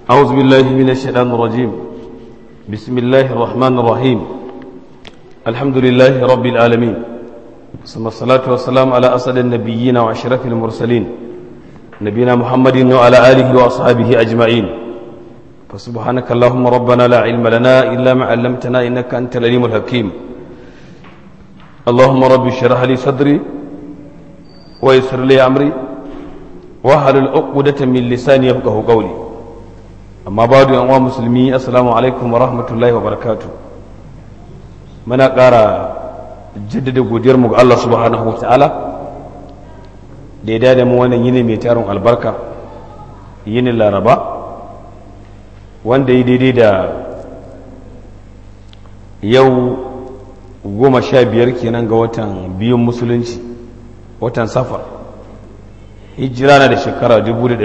أعوذ بالله من الشيطان الرجيم بسم الله الرحمن الرحيم الحمد لله رب العالمين ثم الصلاة والسلام على أسد النبيين وأشرف المرسلين نبينا محمد وعلى آله وأصحابه أجمعين فسبحانك اللهم ربنا لا علم لنا إلا ما علمتنا إنك أنت العليم الحكيم اللهم رب اشرح لي صدري ويسر لي أمري وهل العقدة من لساني يفقه قولي amma ba da yanwa musulmi assalamu alaikum wa rahmatullahi wa barakatu muna ƙara jaddada godiyarmu ga Allah subhanahu wa ta'ala da ya dada mu wannan yini mai tarin albarka yini laraba wanda yi daidai da yau goma sha biyar kenan ga watan biyun musulunci watan safar hijira na da shekara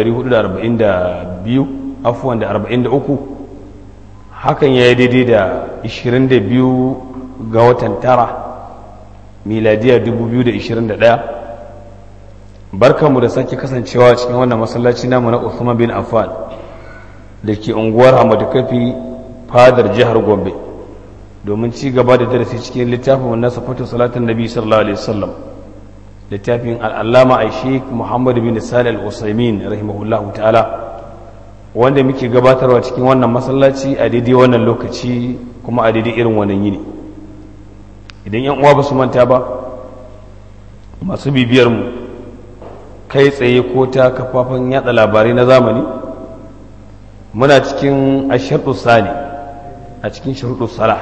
1442 afuwan da arba'in da uku hakan ya yi daidai da ishirin da biyu ga watan tara miladiya dubu biyu da ishirin da ɗaya barkanmu da sake kasancewa cikin wannan masallaci namu na Uthman bin Affan da ke unguwar Hamadu Kafi fadar jihar Gombe domin ci gaba da darasi cikin littafin na safatu salatin nabi sallallahu alaihi wasallam littafin al'allama aishik muhammad bin salih al-usaimin rahimahullahu ta'ala wanda muke gabatarwa cikin wannan masallaci a daidai wannan lokaci kuma a daidai irin wannan yini idan yan uwa ba su manta ba masu bibiyar mu kai tsaye ko ta kafafen yada labarai na zamani muna cikin asharɗu sani a cikin sharuɗu sala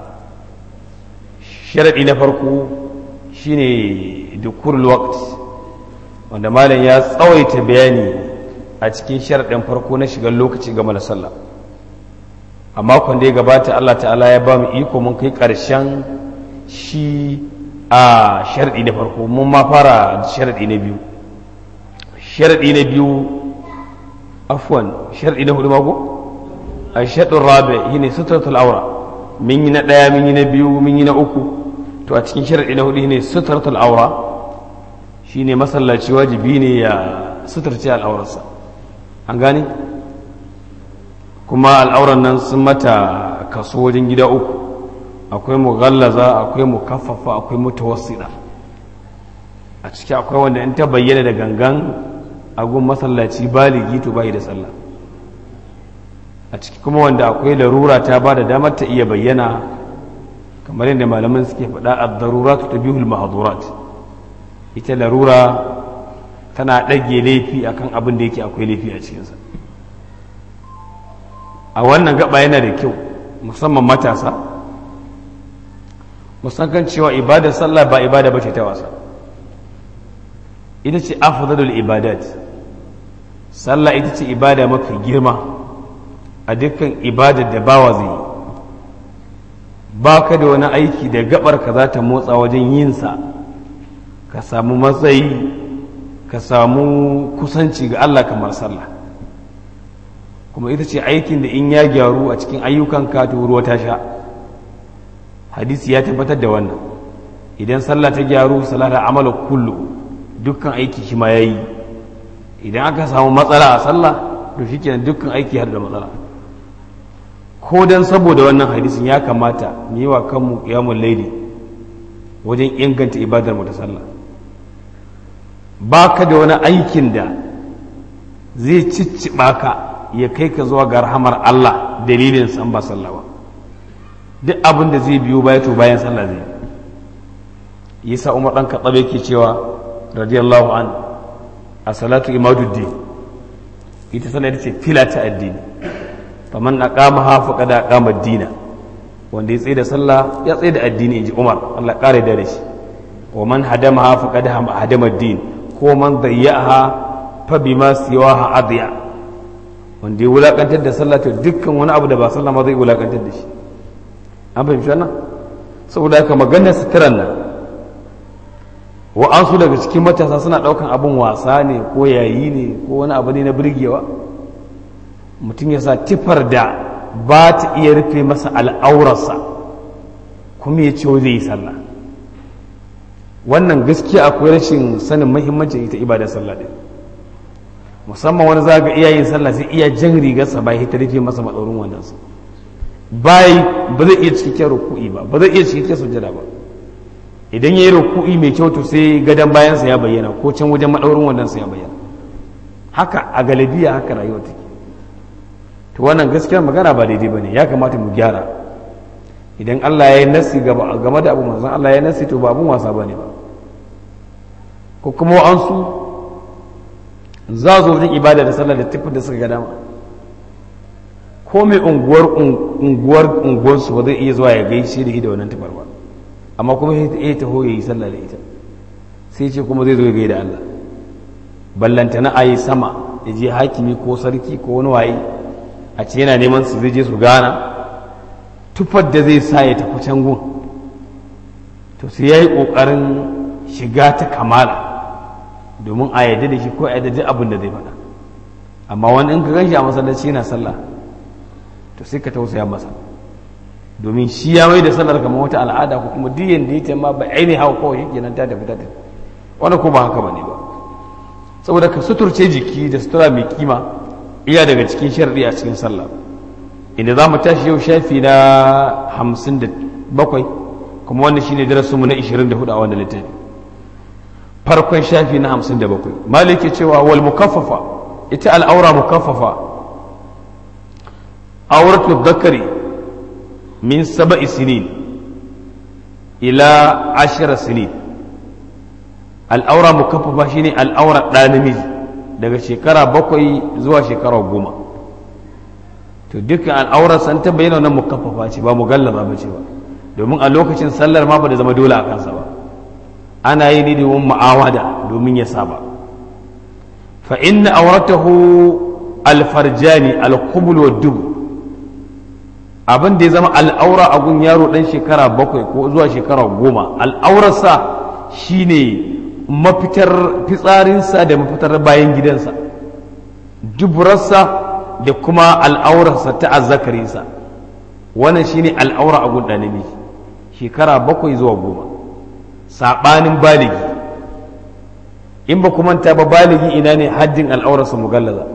sharaɗi na farko shine dukurul waqt wanda malam ya tsawaita bayani a cikin sharaɗin farko na shigar lokaci game da sallah a makon da ya gabata Allah ta'ala ya ba mu iko mun kai ƙarshen shi a sharaɗi na farko mun ma fara sharaɗi na biyu sharaɗi na biyu afwan sharaɗi na hudu mako a shaɗin rabe shi ne sutratul aura mun yi na ɗaya mun yi na biyu mun yi na uku to a cikin sharaɗi na hudu ne sutratul aura shi ne masallaci wajibi ne ya suturce al'aurarsa an gane kuma al'auran nan sun mata kaso wajen gida uku akwai mughallaza akwai mukaffafa akwai mutawassida a ciki akwai wanda in ta bayyana da gangan agun masallaci baligi to bai da sallah a ciki kuma wanda akwai larura ta ba da damar ta iya bayyana kamar yadda malaman suke faɗa ad-darurat tabihul mahdurat ita larura tana ɗage laifi akan abin da yake akwai laifi a cikinsa a wannan gaba yana da kyau musamman matasa musamman cewa ibadar sallah ba ibada ba ce ta wasa ita ce afdalul ibadat sallah ita ce ibada mafi girma a dukkan ibadar da bawa zai yi ba ka da wani aiki da gabar ka za ta motsa wajen yinsa ka samu matsayi ka samu kusanci ga Allah kamar sallah kuma ita ce aikin da in ya gyaru a cikin ayyukan ka to ruwa ta sha hadisi ya tabbatar da wannan idan sallah ta gyaru sallah da amala kullu dukkan aiki shi ma yayi idan aka samu matsala a sallah to shikenan dukkan aiki har da matsala ko dan saboda wannan hadisin ya kamata mu yi wa kanmu qiyamul layli wajen inganta ibadar mu ta sallah ba ka da wani aikin da zai cicciɓa ka ya kai ka zuwa ga rahamar Allah dalilin san ba sallah ba duk abin da zai biyo baya to bayan sallah zai yasa Umar dan Khattab yake cewa radiyallahu an a salatu imaduddin ita sallah ita ce fila ta addini faman aqamaha faqad aqama ad-dina wanda ya tsaye da sallah ya tsaye da addini inji Umar Allah kare da shi wa man hadamaha faqad hadama ad-din ko man dayyaha fa bima siwaha adiya wanda ya wulakantar da sallah to dukkan wani abu da ba sallah ma zai wulakantar da shi an fahimci wannan saboda haka maganar suturan nan wa'ansu daga cikin matasa suna daukan abin wasa ne ko yayi ne ko wani abu ne na birgewa mutum ya sa tifar da ba ta iya rufe masa al'aurarsa kuma ya ce zai yi sallah wannan gaskiya akwai rashin sanin mahimmancin ita ibadar sallah din musamman wani za ga iyayen sallah sai iya jan rigarsa ba ya ta rufe masa matsaurin wandansa bayi ba zai iya cikakken ruku'i ba ba zai iya cikakken sujjada ba idan ya yi ruku'i mai kyau to sai gadon bayansa ya bayyana ko can wajen maɗaurin wandansa ya bayyana haka a galibiya haka rayuwa take to wannan gaskiyar magana ba daidai ba ne ya kamata mu gyara idan Allah ya yi nasi game da abu manzon Allah ya nasi to ba abun wasa ba ne ba ko kuma an su za zo wajen ibada da sallah da tufin da suka ga dama ko mai unguwar unguwar unguwarsu ba zai iya zuwa ya gaishe da ida wannan tufar ba amma kuma ya taho ya yi sallah da ita sai ce kuma zai zo ya gaida Allah ballanta na ayi sama ya je hakimi ko sarki ko wani waye a ce yana neman su zai je su gana tufar da zai sa ya tafi can gun to sai ya yi ƙoƙarin shiga ta kamala domin a yadda da shi ko a yadda abin da zai faɗa amma wani in ka gan shi a masallaci yana sallah to sai ka tausaya masa domin shi ya mai da sallar kamar wata al'ada ko kuma duk yanda yake ma ba aini hawa kawai yake nan ta tafi ta tafi wani ko ba haka bane ba saboda ka suturce jiki da sutura mai kima iya daga cikin sharri a cikin sallah inda za mu tashi yau shafi na hamsin da bakwai kuma wannan shine darasinmu na ishirin da hudu a wannan littafi farkon shafi na hamsin da bakwai maliki cewa wal mukaffafa ita al'aura mukaffafa auratu zakari min saba'i sinin ila ashira sinin al'aura mukaffafa shine al'aura ɗa namiji daga shekara bakwai zuwa shekara goma to dukkan al'aurar san ta bayyana wannan mukaffafa ce ba mugallaza ba ce ba domin a lokacin sallar ma ba da zama dole a kansa ba ana yi ne domin ma'awada domin ya saba fa inna auratahu alfarjani alqubul wa dub abin da ya zama al'aura a gun yaro dan shekara bakwai ko zuwa shekara goma al'aurarsa shine mafitar fitsarinsa da mafitar bayan gidansa duburarsa da kuma al'aurarsa ta azzakarinsa wannan shine al'aura a gun ɗanibi shekara bakwai zuwa goma saɓanin baligi in ba kuma ta ba baligi ina ne haddin al'aurarsa mugallaza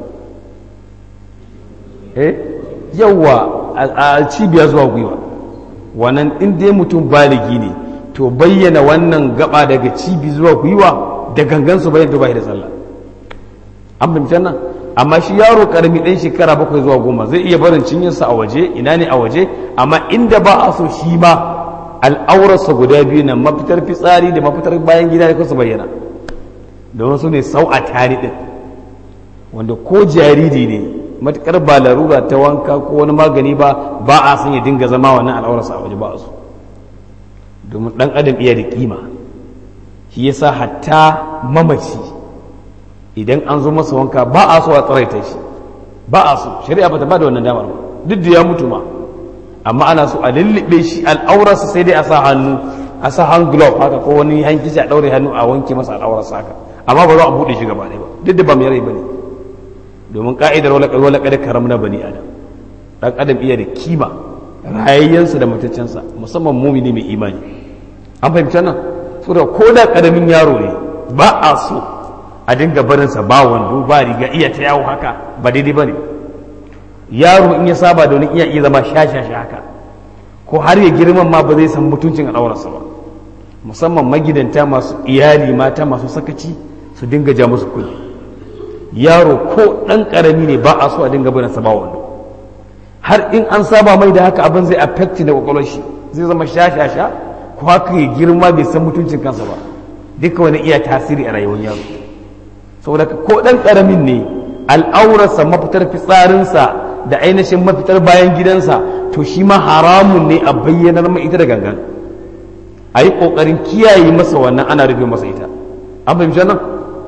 eh yawwa a cibiya zuwa gwiwa wannan in dai mutum baligi ne to bayyana wannan gaba daga cibi zuwa gwiwa da gangan su bayyana ba da sallah an fahimta nan amma shi yaro karami ɗan shekara bakwai zuwa goma zai iya barin cinyarsa a waje ina ne a waje amma inda ba a so shi ma al'aurarsa guda biyu na mafitar fitsari da mafitar bayan gida da kusa bayyana domin su ne sau a tari ɗin wanda ko jariri ne matukar ba larura ta wanka ko wani magani ba ba a son ya dinga zama wannan al'aurarsa a waje ba a so domin ɗan adam iya da kima shi yasa hatta mamaci idan an zo masa wanka ba a so a tsaraita shi ba a so shari'a ba ta ba da wannan damar ba duk da ya mutu ma amma ana so a lullube shi al'aurarsa sai dai a sa hannu a sa hand glove haka ko wani hankici a ɗaure hannu a wanke masa al'aurarsa haka amma ba za a buɗe shi gaba ɗaya ba duk da ba mai rai ba ne domin ka'idar wala kada karam na bani adam dan adam iya da kima rayayyansa da mataccensa musamman mumini mai imani an fahimci nan saboda ko da karamin yaro ne ba a so a dinga barinsa ba wando ba riga iya ta yawo haka ba daidai ba ne yaro in ya saba da wani iya iya zama shashasha haka ko har ya girman ma ba zai san mutuncin al'aurarsa ba musamman magidanta masu iyali mata masu sakaci su dinga ja musu kuɗi yaro ko ɗan ƙarami ne ba a so a dinga barinsa ba wando har in an saba mai da haka abin zai affecti da kwakwalwar shi zai zama shashasha ko haka ya girma bai san mutuncin kansa ba duka wani iya tasiri a rayuwar yaro saboda ko ɗan ƙaramin ne al'aurarsa mafitar fitsarinsa da ainihin mafitar bayan gidansa to shi ma haramun ne a bayyanar mai ita da gangan a yi ƙoƙarin kiyaye masa wannan ana rufe masa ita an fahimci nan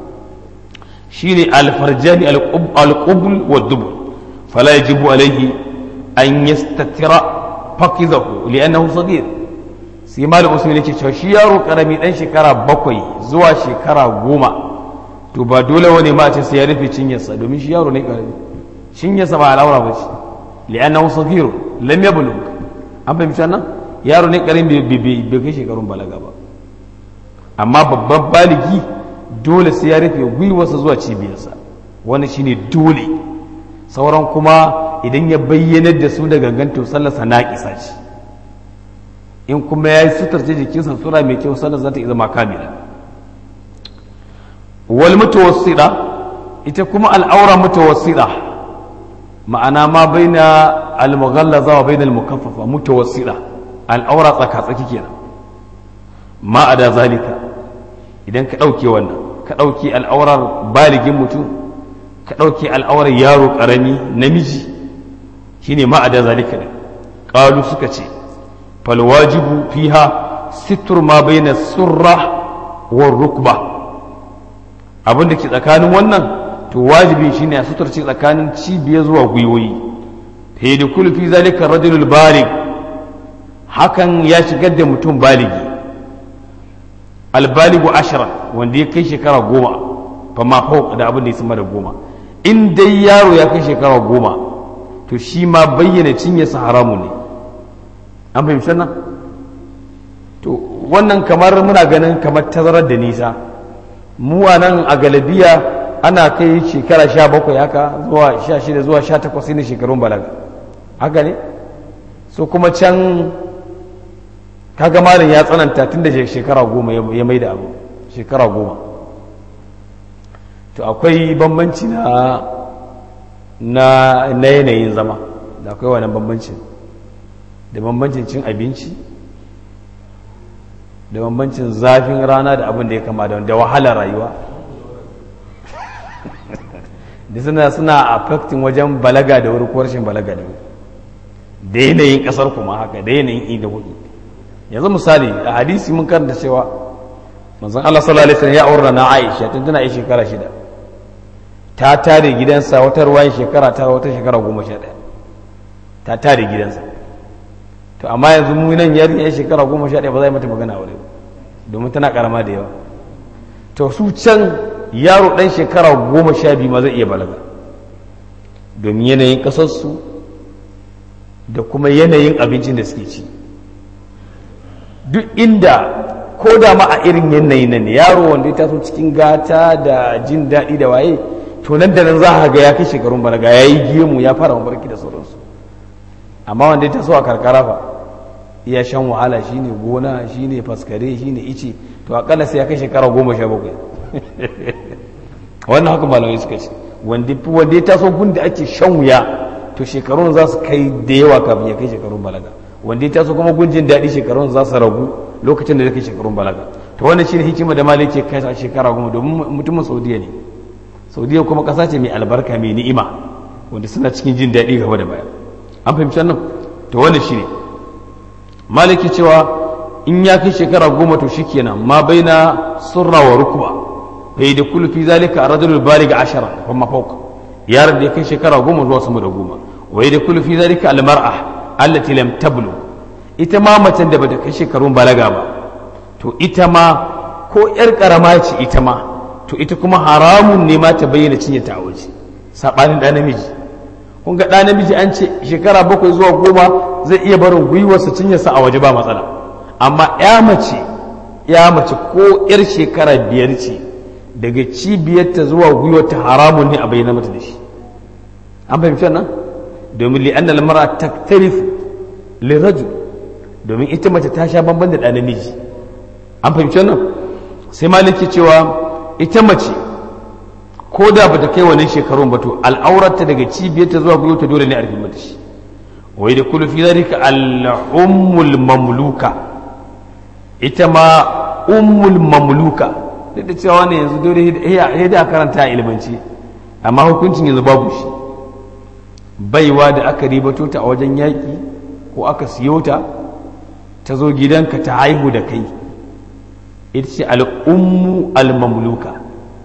shi ne alfarjani alƙubul wa dubul fala yajibu alaihi an yastatira fakizahu li'annahu saghir sai malam usman yake cewa shi yaro karami dan shekara bakwai zuwa shekara goma to ba dole wani ma ce sai ya rufe cinyarsa domin shi yaro ne karami cinyarsa ba al'aura ba ce li'annahu saghir lam yablugh an fahimci nan yaro ne karami bai kai shekarun balaga ba amma babban baligi dole sai ya rufe gwiwarsa zuwa cibiyarsa wani shine dole sauran kuma idan ya bayyanar da su da gangan to sallarsa naƙisa ce in kuma ya yi sutarce jikinsa sura mai kyau sallar za ta iya zama kamila wal mutawassida ita kuma al'aura mutawassida ma'ana ma baina al-mughallaza wa baina al-mukaffafa mutawassida al'aura tsaka tsaki kenan ma ada zalika idan ka dauke wannan ka dauke al'aurar baligin mutum ka dauke al'aurar yaro karami namiji shine ma ada zalika din qalu suka ce fal wajibu fiha sitr ma baina surra wa rukba abin da ke tsakanin wannan to wajibi shine a suturci tsakanin cibiya zuwa gwiwoyi ta yi da kulfi zalika rajulul balig hakan ya shigar da mutum baligi albaligu ashira wanda ya kai shekara goma fa ma fauq da abin da ya sama da goma in dai yaro ya kai shekara goma to shi ma bayyana cinye sa haramu ne an fahimci nan to wannan kamar muna ganin kamar tazarar da nisa mu a nan a galabiya ana kai shekara sha bakwai haka zuwa sha shida zuwa sha takwas ne shekarun balaga haka ne so kuma can kaga malin ya tsananta tun da shekara goma ya mai da abu shekara goma to akwai bambanci na na yanayin zama da akwai wannan bambancin da bambancin cin abinci da bambancin zafin rana da abin da ya kama da wahalar rayuwa da suna suna affecting wajen balaga da wuri ko rashin balaga da wuri da yanayin kasar kuma haka da yanayin ida hudu yanzu misali a hadisi mun karanta cewa manzon Allah sallallahu alaihi wasallam ya aura na Aisha tun tana yi shekara shida ta tare gidansa wata ruwayin shekara tara wata shekara goma sha ɗaya ta tare gidansa to amma yanzu mu nan yarinya shekara goma sha ɗaya ba za mata magana aure domin tana karama da yawa to su can yaro ɗan shekara goma sha biyu ma zai iya balaga domin yanayin ƙasarsu da kuma yanayin abincin da suke ci duk inda ko da ma a irin yanayi nan yaro wanda ya taso cikin gata da jin daɗi da waye to nan da nan za a ga ya kai shekarun balaga ya yi gemu ya fara mafarki da sauransu amma wanda ya taso a karkara fa iya shan wahala shine gona shine faskare shine ice to akalla sai ya kai shekara goma sha bakwai wannan haka malamai suka ce wanda ya taso gun da ake shan wuya to shekarun za su kai da yawa kafin ya kai shekarun balaga wanda ya taso kuma gunjin daɗi shekarun za su ragu lokacin da ya kai shekarun balaga to wannan shine hikima da malai ke kai a shekara goma domin mutumin saudiya ne saudiya kuma ƙasa ce mai albarka mai ni'ima wanda suna cikin jin daɗi gaba da baya an fahimci wannan to wannan shine maliki cewa in ya kai shekara goma to shikenan ma baina surra wa rukba bai da kullu fi zalika ar-rajul balig ashara kuma fawq yaron da ya kai shekara goma zuwa sama da goma wai da kullu fi zalika al-mar'a allati lam tablu ita ma macen da bata kai shekarun balaga ba to ita ma ko yar karama ce ita ma to ita kuma haramun ne ma ta bayyana cinye ta waje sabanin da namiji kun ga ɗa namiji an ce shekara bakwai zuwa goma zai iya barin gwiwarsa cinyarsa a waje ba matsala amma ya mace ya mace ko yar shekara biyar ce daga cibiyarta zuwa gwiwarta haramun ne a bayyana mata da shi an fahimci nan domin li'annal mara taktarifu lirajul domin ita mace ta sha bamban da ɗa namiji an fahimci nan sai maliki cewa ita mace ko da ba ta kai wannan shekarun ba to al'aurarta daga cibiyarta zuwa gwiwarta dole ne a rufe mata shi wai da kullu fi zalika al-ummul mamluka ita ma ummul mamluka duk da cewa ne yanzu dole ya da karanta a ilmanci amma hukuncin yanzu babu shi baiwa da aka ribato ta a wajen yaƙi ko aka siyo ta ta zo gidanka ta haihu da kai ita ce al'ummu al-mamluka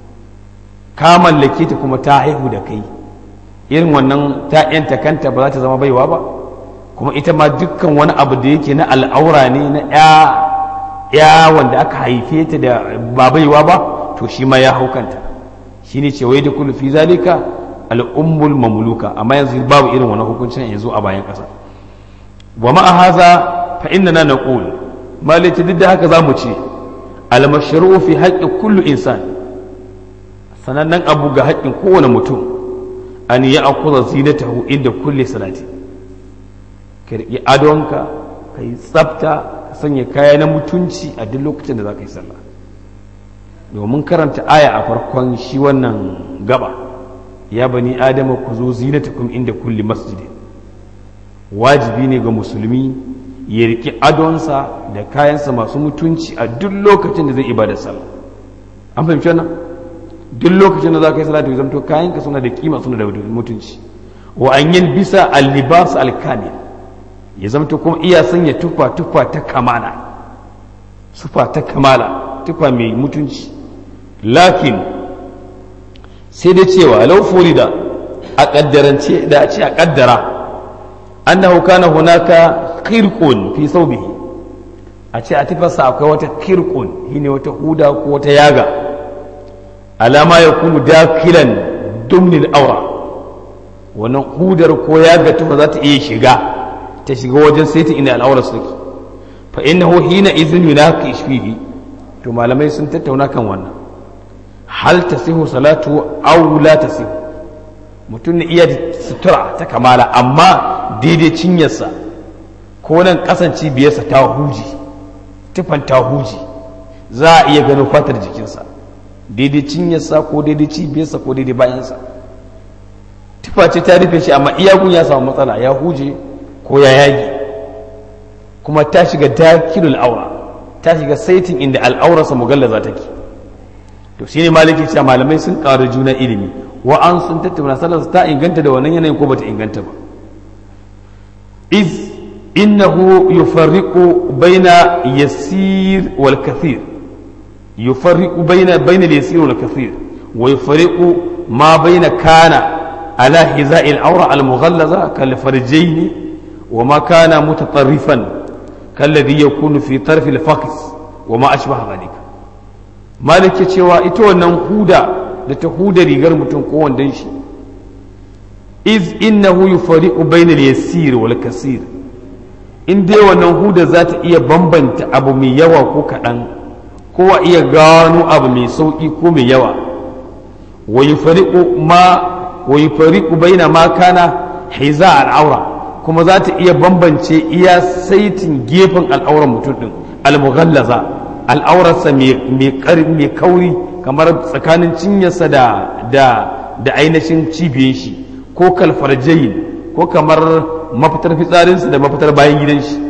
ka mallake ta kuma ta haihu da kai irin wannan ta yanta kanta ba za ta zama baiwa ba kuma ita ma dukkan wani abu da yake na al'aura ne na ya ya wanda aka haife ta da ba baiwa ba to shi ma ya hau kanta shine ce wai da kullu fi zalika al'ummul mamluka amma yanzu babu irin wannan hukuncin yanzu a bayan ƙasa wa ma'a haza fa innana naqul malati duk da haka zamu ce al mashru fi haqqi kullu insan sanannen abu ga haƙƙin kowane mutum an yi akuza zinatahu inda kulle salati ka riƙi adonka ka yi tsafta ka sanya kaya na mutunci a duk lokacin da za ka yi sallah domin karanta aya a farkon shi wannan gaba ya bani adama ku zo zinatakum inda kulli masjidin wajibi ne ga musulmi ya riƙi adonsa da kayansa masu mutunci a duk lokacin da zai ibada sallah an fahimci wannan duk lokacin da za ka yi salatu zamto kayanka suna da kima suna da mutunci wa an yin bisa al-libas al-kamil ya zamto kuma iya sanya tufa tufa ta kamala sufa ta kamala tufa mai mutunci lakin sai da cewa lau furida a kaddarance da a ce a kaddara annahu kana hunaka khirqun fi thawbihi a ce a tufarsa akwai wata khirqun shine wata huda ko wata yaga alama ya kunu dakilan dumnil aura wannan hudar ko yaga tufa za ta iya shiga ta shiga wajen saiti inda al'aura suke fa innahu hina idhin yunaqish fihi to malamai sun tattauna kan wannan hal tasihu salatu aw la tasihu mutum ne iya sutura ta kamala amma daidai cinyarsa ko nan kasan cibiyarsa ta huji tufan ta huji za a iya ganin fatar jikinsa daidai cinyarsa ko daidai cibiyarsa ko daidai bayansa tufa ce ta rufe shi amma iyagun ya samu matsala ya huje ko ya yagi kuma ta shiga dakilul aura ta shiga saitin inda al'aurarsa mugallaza take to shi ne maliki cewa malamai sun ƙara juna ilimi wa an sun tattauna sallarsa ta inganta da wannan yanayin ko bata inganta ba iz innahu yufarriqu baina yasir wal kathir yufarriqu baina baina al-yasir wal kathir wa yufarriqu ma baina kana ala hiza'i al-awra al-mughallaza kal farjayn wa ma kana mutatarrifan kalladhi yakunu fi tarf al-faqs wa ma ashbaha dhalika malik cewa ita wannan huda da ta huda rigar mutum ko wandon shi iz innahu yufariqu bayna al-yasir wal kasir in dai wannan huda za ta iya bambanta abu mai yawa ko kaɗan ko a iya gano abu mai sauƙi ko mai yawa wa yufariqu ma wa yufariqu bayna ma kana hiza al-aura kuma za ta iya bambance iya saitin gefen al'auran mutum din al-mughallaza al'aurarsa mai kauri kamar tsakanin cinyarsa da da ainihin cibiyar shi ko kalfarjayin ko kamar mafitar fitsarinsa da mafitar bayan gidan shi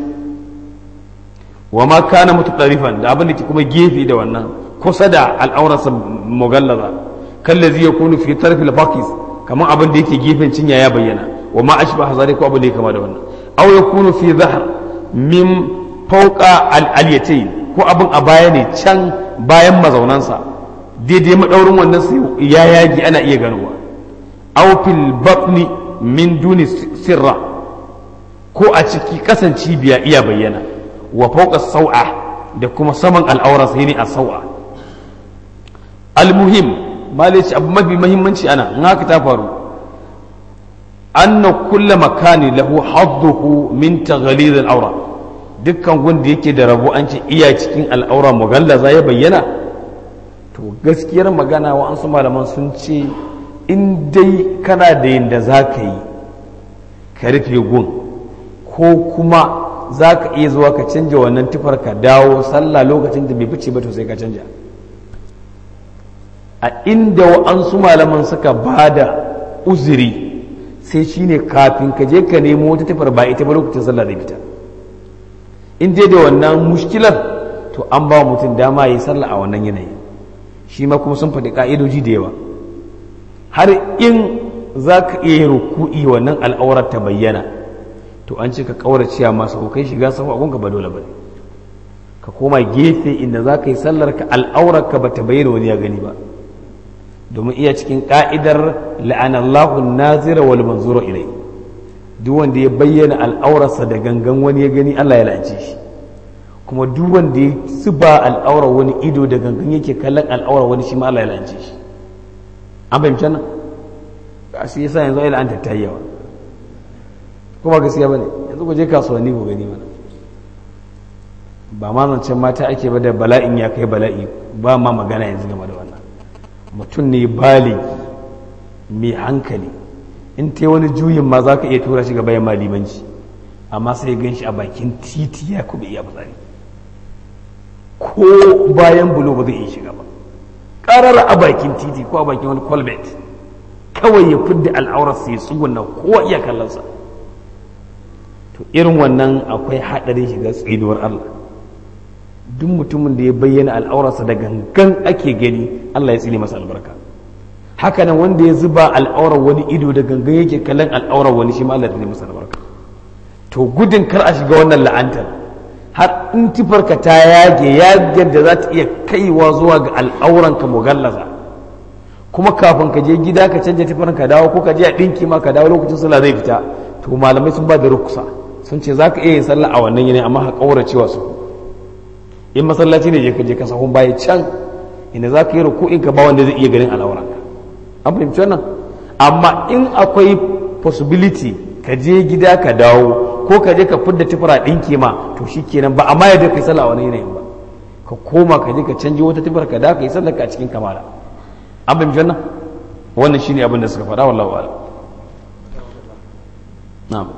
wa ma kana mutu ɗarifan da abin da ke kuma gefe da wannan kusa da al'aurarsa mugallaza kallazi ya kunu fi tarfil bakis kamar abin da yake gefen cinya ya bayyana wa ma ashba hazari ko abin da ya kama da wannan aw yakunu fi zahar min fawqa al-alyatayn ko abin a baya ne can bayan mazaunansa daidai maɗaurin wannan sai ya yagi ana iya ganowa aufil batni min duni sirra ko a ciki kasan cibiya iya bayyana wa fauka sau'a da kuma saman al'aura sai ne a sau'a almuhim malici abu mafi mahimmanci ana in haka ta faru anna kulla makani lahu hadduhu min taghalid al-aura dukkan wanda yake da rabo an ce iya cikin al'aura mugallaza ya bayyana to gaskiyar magana wa su malaman sun ce in dai kana da yadda za ka yi ka rufe gun ko kuma za ka iya zuwa ka canja wannan tufar ka dawo sallah lokacin da bai fice ba to sai ka canja a inda wa'ansu malaman suka ba da uzuri sai shine kafin ka je ka nemo wata tufar ba ita ba lokacin sallah da fita in dai da wannan mushkilar to an ba mutum dama ya yi sallah a wannan yanayi shi ma kuma sun faɗi ƙa'idoji da yawa har in za ka iya yin ruku'i wannan al'aurar ta bayyana to an ce ka ƙauraciya masu kai shiga sahu abun ka ba dole ba ka koma gefe inda za ka yi sallar ka al'aurar ka ba ta bayyana wani ya gani ba domin iya cikin ƙa'idar la'anallahu nazira wal manzura ilai duk wanda ya bayyana al'aurarsa da gangan wani ya gani Allah ya la'ance shi kuma duk wanda ya zuba al'aurar wani ido da gangan yake kallon al'aurar wani shi ma Allah ya la'ance shi an fahimci nan ga shi yasa yanzu ai la'anta ta yawa kuma gaskiya bane yanzu ku je kasuwanni ku gani mana ba ma zancen mata ake ba da bala'in ya kai bala'i ba ma magana yanzu game da wannan mutum ne baligi mai hankali in ta wani juyin ma za ka iya tura shi ga bayan malimanci amma sai gan shi a bakin titi ya kuma iya fitsari ko bayan bulo ba zai iya shiga ba ƙarar a bakin titi ko a bakin wani kwalbet kawai ya fidda al'aurarsa ya tsuguna kowa iya kallonsa to irin wannan akwai haɗarin shiga tsinuwar Allah duk mutumin da ya bayyana al'aurarsa da gangan ake gani Allah ya tsine masa albarka hakanan wanda ya zuba al'aurar wani ido da gangan yake kallon al'aurar wani shi ma Allah ya tsine masa albarka to gudun kar a shiga wannan la'antar har in tifarka ta yage yagen da za ta iya kaiwa zuwa ga al'auranka mugallaza kuma kafin ka je gida ka canja tifarin ka dawo ko ka je a ɗinki ma ka dawo lokacin sallah zai fita to malamai sun ba da rukusa sun ce za ka iya yin sallah a wannan yanayi amma ka ƙaura cewa su in masallaci ne je ka je ka sahun baya can inda za ka yi ruku'in ka ba wanda zai iya ganin al'auranka an fahimci wannan amma in akwai possibility ka je gida ka dawo ko ka je ka fidda tufura ɗinki ma to shi kenan ba amma yadda ka yi sallah a wani yanayin ba ka koma ka je ka canji wata tufar ka da ka yi sallah ka a cikin kamala an fahimci wannan wannan shine abin da suka faɗa wallahu a'lam na'am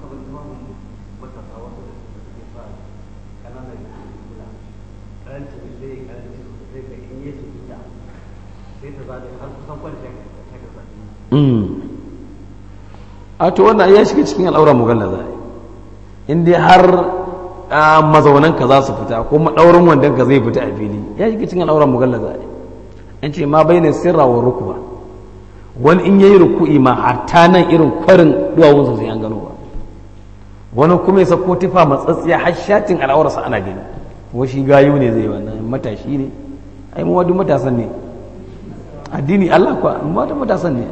a to wannan ya shiga cikin al'aura mugallaza in dai har mazaunan ka za su fita ko maɗaurin wandon ka zai fita a fili ya shiga cikin al'aura mugallaza an ce ma bai ne sirra wa rukuwa wani in yayi ruku'i ma hatta nan irin kwarin duwawunsa sai an gano ba wani kuma ya sako tufa matsatsiya har shatin al'aurarsa ana gani washi gayu ne zai wannan matashi ne ai mu wadu matasan ne addini Allah kwa mu wadu matasan ne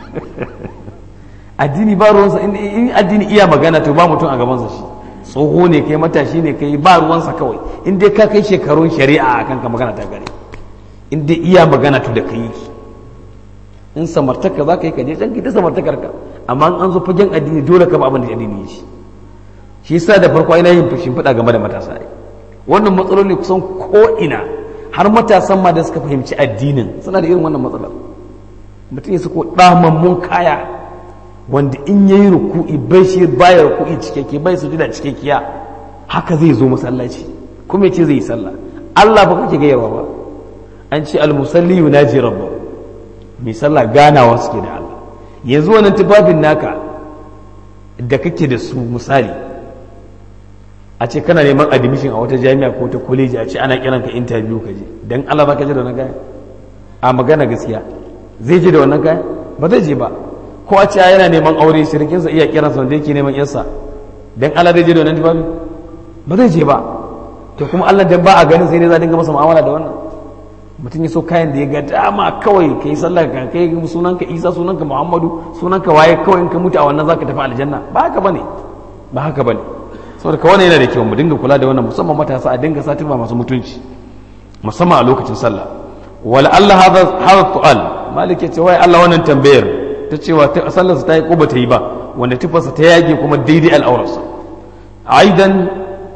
addini ba ruwansa in addini iya magana to ba mutum a gabansa shi tsoho ne kai matashi ne kai ba ruwansa kawai in dai ka kai shekarun shari'a akan ka magana ta gare in dai iya magana to da kai in samartaka za ka yi kaje can ta samartakar ka amma an zo fagen addini dole ka ba abin da addini yi shi shi yasa da farko ina yin fushin fada game da matasa ai wannan matsaloli kusan ko ina har matasan ma da suka fahimci addinin suna da irin wannan matsalar mutum ya sako damammun kaya wanda in yayi ruku'i bai shi baya ruku'i cikakke bai sujuda cikakkiya haka zai zo masallaci kuma ya ce zai yi sallah Allah ba kake gayarwa ba an ce almusalli yunaji rabbahu mai sallah ganawa suke da Allah yanzu wannan tufafin naka da kake da su misali a ce kana neman admission a wata jami'a ko ta koleji a ce ana kiran ka interview ka je dan Allah ba ka je da wannan kaya a magana gaskiya zai je da wannan kaya ba zai je ba ko a ce yana neman aure shirkinsa iya kiransa wanda yake neman yarsa dan Allah zai je da wannan tufafi ba zai je ba to kuma Allah dan ba a ganin sai dai za dinga masa mu'amala da wannan mutum ya so kayan da ya ga dama kawai ka yi sallah ka kai sunanka isa sunanka muhammadu sunanka waye kawai in ka mutu a wannan zaka tafi aljanna ba haka bane ba haka bane saboda ka wannan yana da kyau mu dinga kula da wannan musamman matasa a dinga satima masu mutunci musamman a lokacin sallah wala Allah hadha hadha su'al malik ya ce wai Allah wannan tambayar ta cewa sallarsa ta yi ko ba ta yi ba wanda tufarsa ta yage kuma daidai al'aurarsa aidan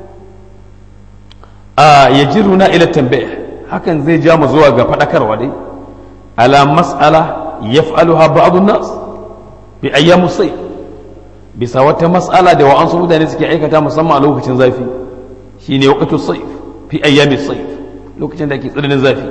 ya jiruna ila tambaya hakan zai ja mu zuwa ga faɗakarwa dai ala mas'ala yaf'aluha ba'dun nas bi ayyamu sayf bisa wata mas'ala da wa'ansu mutane suke aikata musamman a lokacin zafi shine waqtu sayf fi ayyami sayf lokacin da ake tsananin zafi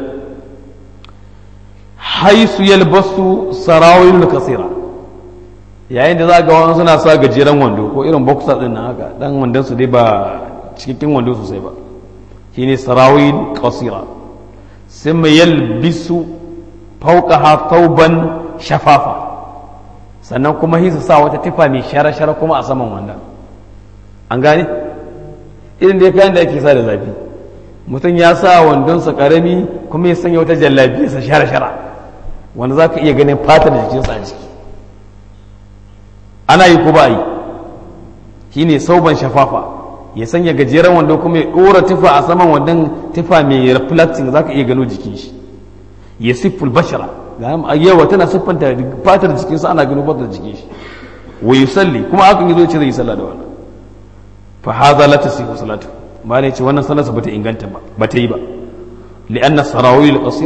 haisu yalbasu sarawil kasira yayin da za ga wani suna sa gajeren wando ko irin boxer din nan haka dan wandon su dai ba cikakken wando sosai ba shine sarawil kasira ثم يلبس فوقها ثوبا shafafa sannan kuma hi su sa wata tufa mai shara-shara kuma a saman wanda an gane irin da kayan da ake sa da zafi mutum ya sa wandonsa karami kuma ya sanya wata jallabiyarsa shara-shara wanda za ka iya ganin fatar jikinsa a jiki ana yi ko ba yi shi ne sauban shafafa ya sanya gajeren wando kuma ya ɗora tufa a saman wandon tufa mai reflecting za ka iya gano jikin shi ya sifful bashara yawa tana siffanta fatar jikinsa ana gano fatar jikin shi wa yusalli kuma hakan yazo ce zai yi sallah da wannan fa hadha la tasihu salatu ma ne ce wannan sallarsa bata inganta ba bata yi ba li'anna sarawil qasira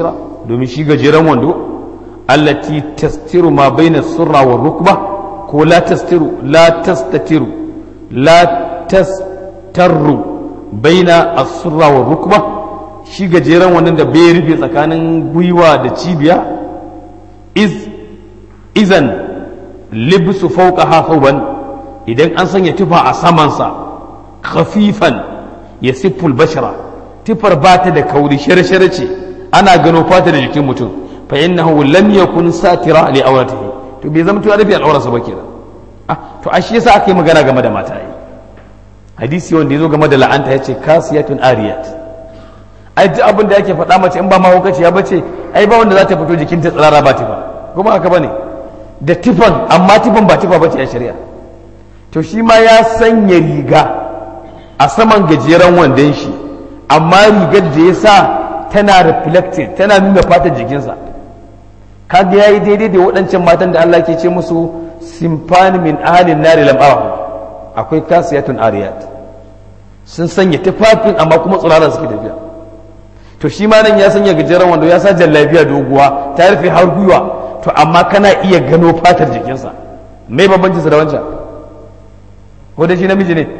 domin shi gajeren wando allati tastiru ma baina surra wa rukba ko la tastiru la tastatiru la tastarru baina as-surra wa rukba shi gajeren wannan da bai rufe tsakanin gwiwa da cibiya iz izan libsu fawqaha thawban idan an sanya tufa a samansa khafifan yasiful bashara tufar ba ta da kauri shirshir ce ana gano fata da jikin mutum fa innahu lam yakun satira li awratihi to bai zama tuwa rufe al'aurarsa ba kenan ah to a shi yasa aka yi magana game da mata yi hadisi wanda yazo game da la'anta yace kasiyatun ariyat ai duk abin da yake faɗa mace in ba mahaukaci ya bace ai ba wanda za ta fito jikinta tsirara ba tifa kuma haka bane da tifan amma tifan ba tifa bace a shari'a to shi ma ya sanya riga a saman gajeren wandon shi amma rigar da ya sa tana reflected tana nuna fatar jikinsa kaga yayi daidai da waɗancan matan da Allah ke ce musu simfani min ahalin nari lam arahu akwai kasiyatun ariyat sun sanya tufafin amma kuma tsirara suke tafiya to shi ma nan ya sanya gajeren wando ya sa jallabiya doguwa ta rufe har gwiwa to amma kana iya gano fatar jikinsa mai bambanci su da wancan ko da shi namiji ne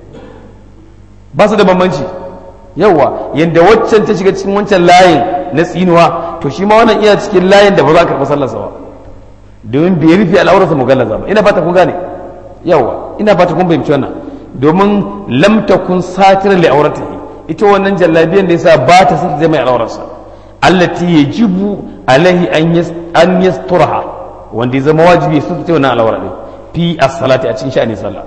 ba su da bambanci yawa yadda waccan ta shiga cikin wancan layin na tsinuwa to shi ma wannan iya cikin layin da ba za ka karɓi sallarsa ba domin bai rufe al'aurarsa mugallaza ba ina fata kun gane yawa ina fata kun fahimci wannan domin lam takun satiran li auratihi ita wannan jallabiyan da yasa ba ta sata mai al'aurarsa allati yajibu alaihi an yas an yasturha wanda ya zama wajibi su ta wannan al'aura din fi as-salati a cikin sha'anin sallah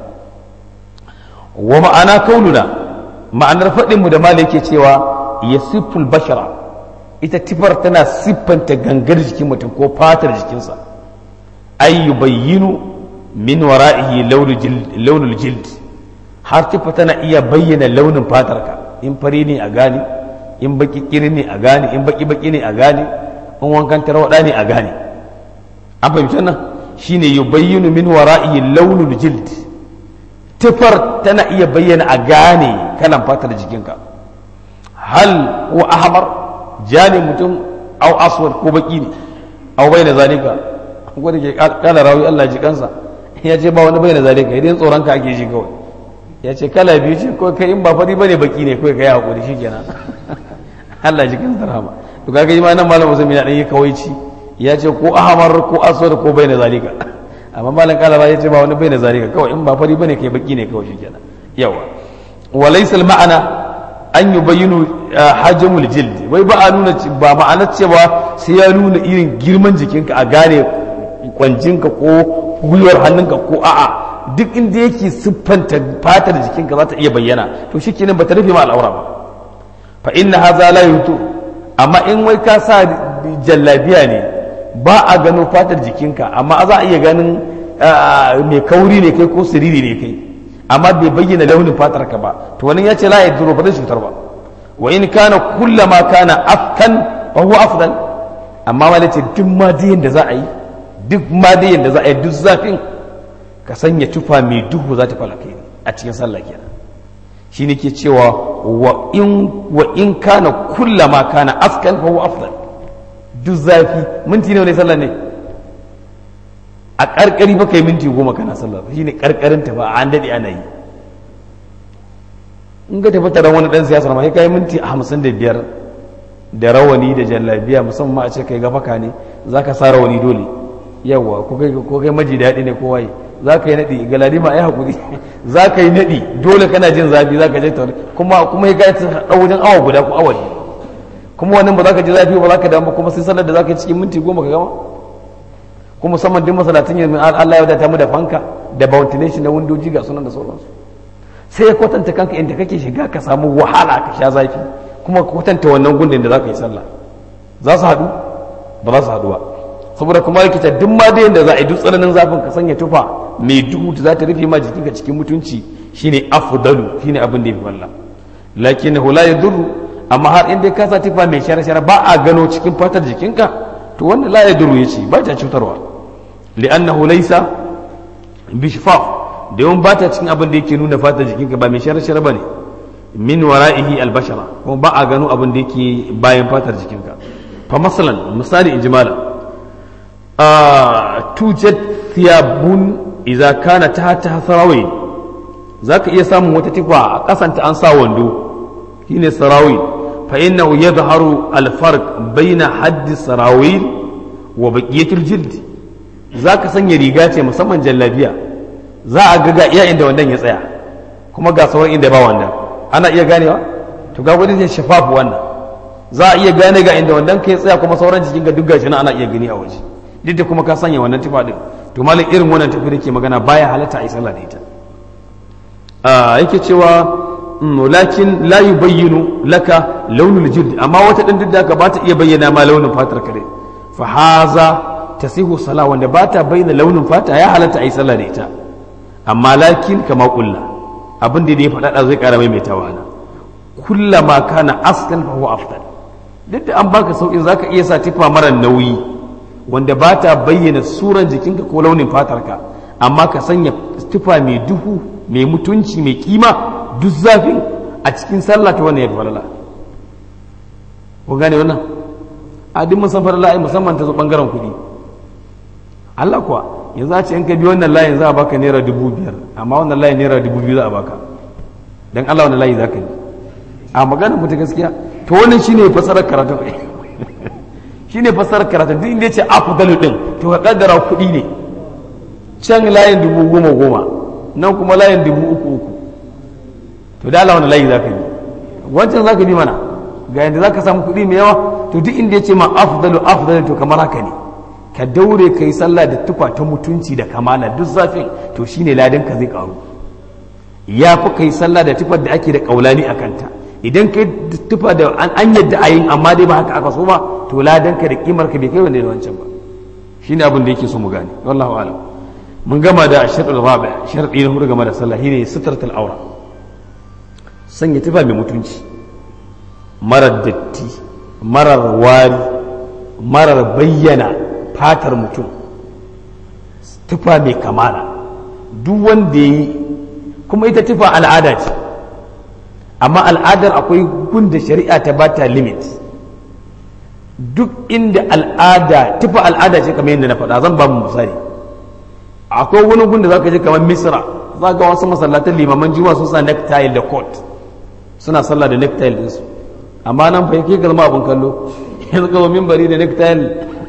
wa ma'ana kauluna ma'anar faɗin mu da mala yake cewa yasiful bashara ita tifar tana siffanta gangar jikin mutum ko fatar jikinsa ay yubayyinu min wara'ihi launul jild har tifa tana iya bayyana launin fatarka in fari ne a gane in baki kiri ne a gane in baki baki ne a gane in wankan tarwada ne a gane an fahimci nan shine yubayyinu min wara'ihi launul jild tifar tana iya bayyana a gane kalan fatar jikinka hal wa ahmar jani mutum au aswad ko baki ne au bai da zalika ko da ke kala rawi Allah ji kansa ya ce ba wani bai da zalika idan tsoron ka ake ji kawai ya ce kala biyu ce ko kai in ba fari bane baki ne kawai kai hakuri shikenan Allah ji kansa rahama to kaga yi ma nan malam Usman ya dan yi kawaici ya ce ko ahmar ko aswad ko bai da zalika amma malam kala ba ya ce ba wani bai da zalika kawai in ba fari bane kai baki ne kawai shikenan yawa walaysa ma'ana an yi bayyano hajjamul jild wai ba a nuna ba ma'anar cewa sai ya nuna irin girman jikinka a gane kwanjinka ko gwiwar hannunka ko a'a duk inda yake siffanta fatar jikinka za ta iya bayyana to shi kenan ba ta rufe ma al'aura ba fa inna haza la yutu amma in wai ka sa jallabiya ne ba a gano fatar jikinka amma za a iya ganin mai kauri ne kai ko siriri ne kai amma bai bayyana launin fatar ka ba to wannan ya ce la yaduru ba zai cutar ba wa in kana kullama kana afkan fa huwa afdal amma wala ce duk madiyin da za a yi duk madiyin da za a yi duk zafin ka sanya tufa mai duhu za ta falaka a cikin sallah kenan shi ne ke cewa wa in wa in kana kullama kana afkan fa huwa afdal duk zafi minti ne ne sallah ne a karkari ba kai minti goma kana sallah shi ne karkarin ta ba an daɗe ana yi in ga tafi taron wani ɗan siyasar ma sai kai minti hamsin da biyar da rawani da jallabiya musamman a ce kai gafaka ne za ka sa rawani dole yawa ko kai maji daɗi ne ko waye za ka yi naɗi galadi ma ai haƙuri za ka yi naɗi dole kana jin zafi za ka je tauri kuma kuma ya gaci ɗau wajen awa guda ko awa kuma wannan ba za ka ji zafi ba za ka damu kuma sai sallar da za ka yi cikin minti goma ka gama kuma musamman duk masalatin yanzu Allah ya wadata mu da fanka da ventilation na windoji ga sunan da sauransu sai ya kwatanta kanka inda kake shiga ka samu wahala ka sha zafi kuma kwatanta wannan gundin da za ka yi sallah za su haɗu ba za su haɗu ba saboda kuma rikita duk ma da yadda za a yi duk tsananin zafin ka sanya tufa mai duhu ta za ta rufe ma jikinka cikin mutunci shine afdalu shine abin da ya fi wallah lakin la yadurru amma har in dai ka sa tufa mai shara-shara ba a gano cikin fatar jikinka to wannan la yadurru yace ba ta cutarwa li'annahu laysa bishfaf da yawan ba ta cikin abin da yake nuna fatar jikinka ba mai shara-shara bane min wara'ihi albashara kuma ba a gano abin da yake bayan fatar jikinka fa masalan misali in jimala a tujad thiyabun idza kana tahta sarawin zaka iya samun wata tifa a kasanta an sa wando shine sarawin fa innahu yadhharu al-farq bayna haddi sarawil wa baqiyatil jild zaka sanya riga ce musamman jallabiya za a ga ga iya inda wannan ya tsaya kuma ga sauran inda ba wannan ana iya ganewa to ga wani ne shafafu wannan za a iya gane ga inda wannan ka ya tsaya kuma sauran jikin ga duk gashi na ana iya gani a waje duk da kuma ka sanya wannan tufa din to malin irin wannan tafi da ke magana baya halatta a yi sallah da ita yake cewa lakin la yubayyinu laka launul jild amma wata din duk da ka ba ta iya bayyana ma launin fatar kare fa haza tasihu sala wanda ba ta bayyana launin fata ya halatta a yi sallah da ita amma lakin kama kulla abin da ya faɗa zai ƙara mai mai tawana kullama kana askan fa huwa afdal duk da an baka sauki zaka iya sa tifa mara nauyi wanda ba ta bayyana suran jikinka ko launin fatarka amma ka sanya tufa mai duhu mai mutunci mai kima duk zafin a cikin sallah ta wannan ya fi falala kun gane wannan a duk musan falala ai musamman ta zo bangaren kuɗi Allah kuwa yanzu a ce in ka bi wannan layin za a baka naira dubu biyar amma wannan layin naira dubu biyu za a baka don Allah wannan layi za ka yi a magana mu ta gaskiya to wannan shine fasarar karatun shine fasarar karatun duk inda ya ce afdalu din to ka kaddara kuɗi ne can layin dubu goma goma nan kuma layin dubu uku uku to da Allah wani layi za ka yi wancan za ka bi mana ga yadda za ka samu kuɗi mai yawa to duk inda ya ce ma afdalu afdalu to kamar haka ne ka daure ka yi sallah da tufa ta mutunci da kamala duk zafin to shine ladan ka zai karu ya fi ka yi sallah da tufar da ake da kaulani a kanta idan ka tufa da an yadda a yin amma dai ba haka aka so ba to ladan ka da kimar ka bai kai wanda da wancan ba shine abin da yake so mu gane wallahu a'lam mun gama da sharɗin rabi sharɗi na hudu game da sallah shine sitratul aura sanya tufa mai mutunci marar datti marar wari marar bayyana fatar mutum tufa mai kamala duk wanda yi kuma ita tufa al'ada ce amma al'adar akwai gunda shari'a ta bata limit duk inda al'ada tufa al'ada ce kamar yadda na faɗa zan ba mu misali akwai wani gun da za ka je kamar misra za ga wasu masallatan limaman juma sun sa necktie da coat suna sallah da necktie ɗinsu amma nan fa yake zama abin kallo yanzu ga mimbari da necktie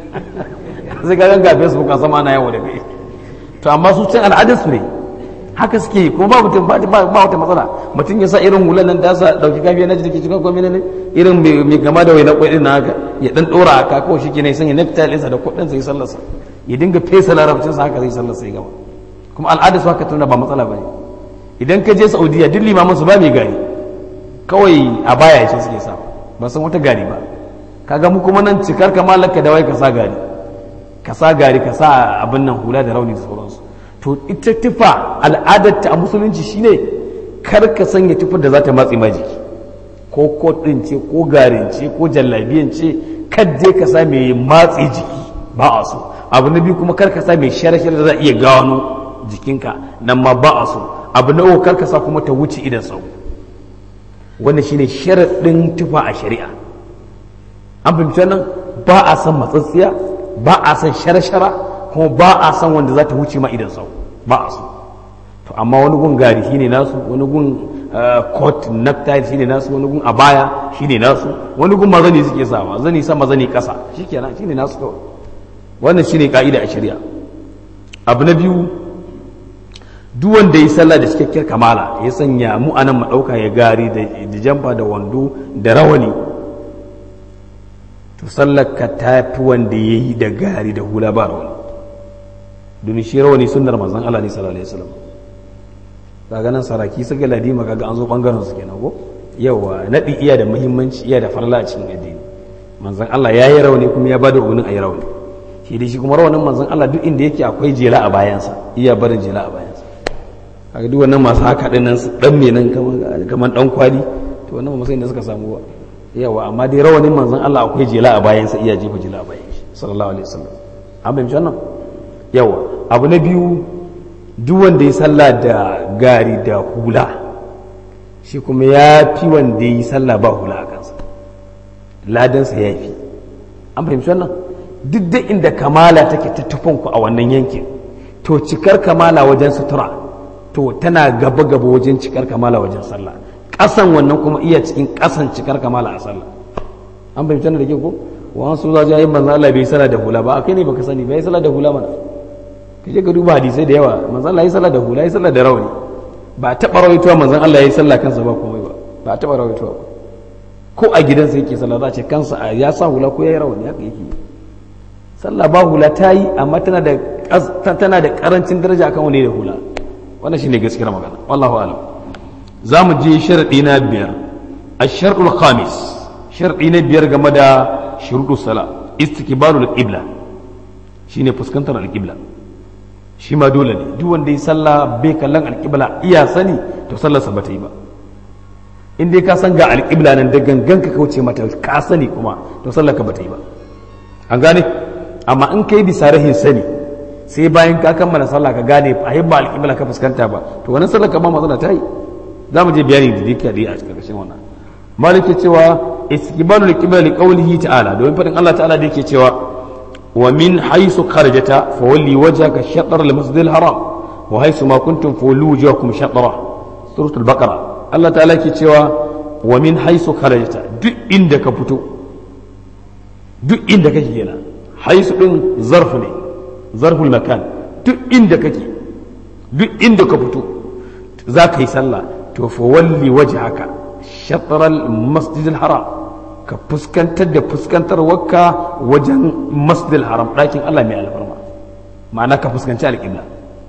sai ga ganga facebook a sama na yawo da kai to amma su can al'adar su ne haka suke yi kuma ba mutum ba wata matsala mutum ya sa irin hulan nan da sa dauki kafiya na jiki cikin komai ne irin mai gama da waina kwai na haka ya dan dora haka kawai shi ke ne sanya necktie ɗinsa da kuɗin sai sallarsa ya dinga fesa larabcin sa haka zai sallar sai gaba kuma al'ada su haka tunda ba matsala bane idan ka je saudiya duk limamin su ba mai gari kawai a baya ce suke sa ba san wata gari ba kaga mu kuma nan cikar kamalar ka dawai ka sa gari ka sa gari ka sa abin nan hula da rauni da sauransu to ita tufa al'adar ta a musulunci shine kar ka sanya tufar da za ta matsi ma jiki ko kot din ce ko garin ce ko jallabiyan ce kadde ka sa mai matsi jiki ba a so abu na biyu kuma karka sa mai share-share da za a iya gano jikinka nan ma ba a so abu na uku karka sa kuma ta wuce idan sau wannan shine sharaɗin tufa a shari'a an fahimci nan ba a san matsatsiya ba a san share-shara kuma ba a san wanda za ta wuce ma idan sau ba a so to amma wani gun gari shine nasu wani gun coat necktie shine nasu wani gun abaya shine nasu wani gun mazani suke sawa zani sama zani kasa shikenan shine nasu kawai wannan shine ka'ida a shari'a abu na biyu duk wanda ya sallah da cikakkiyar kamala ya sanya mu anan madauka ya gari da jamfa da wando da rawani to sallar ka tafi wanda ya yi da gari da hula ba rawani domin shi rawani sunnar manzon Allah ne sallallahu alaihi wasallam kaga nan saraki suka ladima kaga an zo bangaren su kenan ko yawa nadi iya da muhimmanci iya da farla a cikin addini manzon Allah ya yi rawani kuma ya bada umarnin a yi rawani shi dai shi kuma rawanin manzon Allah duk inda yake akwai jela a bayansa iya barin jela a bayansa kaga duk wannan masu haka din nan su dan me nan kamar dan kwali to wannan ba sai da suka samu ba yawa amma dai rawanin manzon Allah akwai jela a bayansa iya jefa jela a bayan shi sallallahu alaihi wasallam an bayyana wannan yawa abu na biyu duk wanda ya sallah da gari da hula shi kuma ya fi wanda ya yi sallah ba hula a kansa ladansa ya fi an fahimci wannan duk da inda kamala take ta tufanku a wannan yankin to cikar kamala wajen sutura to tana gaba gaba wajen cikar kamala wajen sallah ƙasan wannan kuma iya cikin ƙasan cikar kamala a sallah an fahimci wannan da ke ko wasu za jayin manzo Allah bai sallah da hula ba akai ne baka sani bai sallah da hula mana kaje ka duba hadisai da yawa manzo Allah ya sallah da hula ya sallah da rawani ba taɓa rawaitowa manzon Allah ya sallah kansa ba komai ba ba taɓa rawaitowa ba ko a gidansa yake sallah za a ce kansa ya sa hula ko ya yi rawani haka yake sallah ba hula ta yi amma tana da tana da karancin daraja akan wani da hula wannan shine gaskiyar magana wallahu alam za mu je sharadi na biyar ash-shar'ul khamis sharadi na biyar game da shuruɗu sala istiqbalul qibla shine fuskantar al-qibla shi ma dole ne duk wanda ya sallah bai kallon al-qibla iya sani to sallarsa ba ta yi ba in dai ka san ga alƙibla nan da gangan ka kauce mata ka sani kuma to sallar ka bata yi ba an gane amma in kai bisa rahin sani sai bayan ka kammala sallah ka gane a yi ba alƙibla ka fuskanta ba to wannan sallar ka ba matsala ta yi za mu je bayani da dika da a cikin wannan maliki cewa istiqbalul qibla li qawlihi ta'ala domin fadin Allah ta'ala da yake cewa wa min haythu kharajata fawalli wajhaka shatr al-masjid al-haram wa haythu ma kuntum fawallu wujuhakum shatra suratul baqara Allah ta'ala ke cewa wa min haisu kharajta duk inda ka fito duk inda kake kenan haisu din zarf ne zarful makan duk inda kake duk inda ka fito za ka yi sallah to fa walli wajhaka shatral masjidil haram ka fuskantar da fuskantar wakka wajen masjidil haram ɗakin Allah mai alfarma ma'ana ka fuskanci alƙibla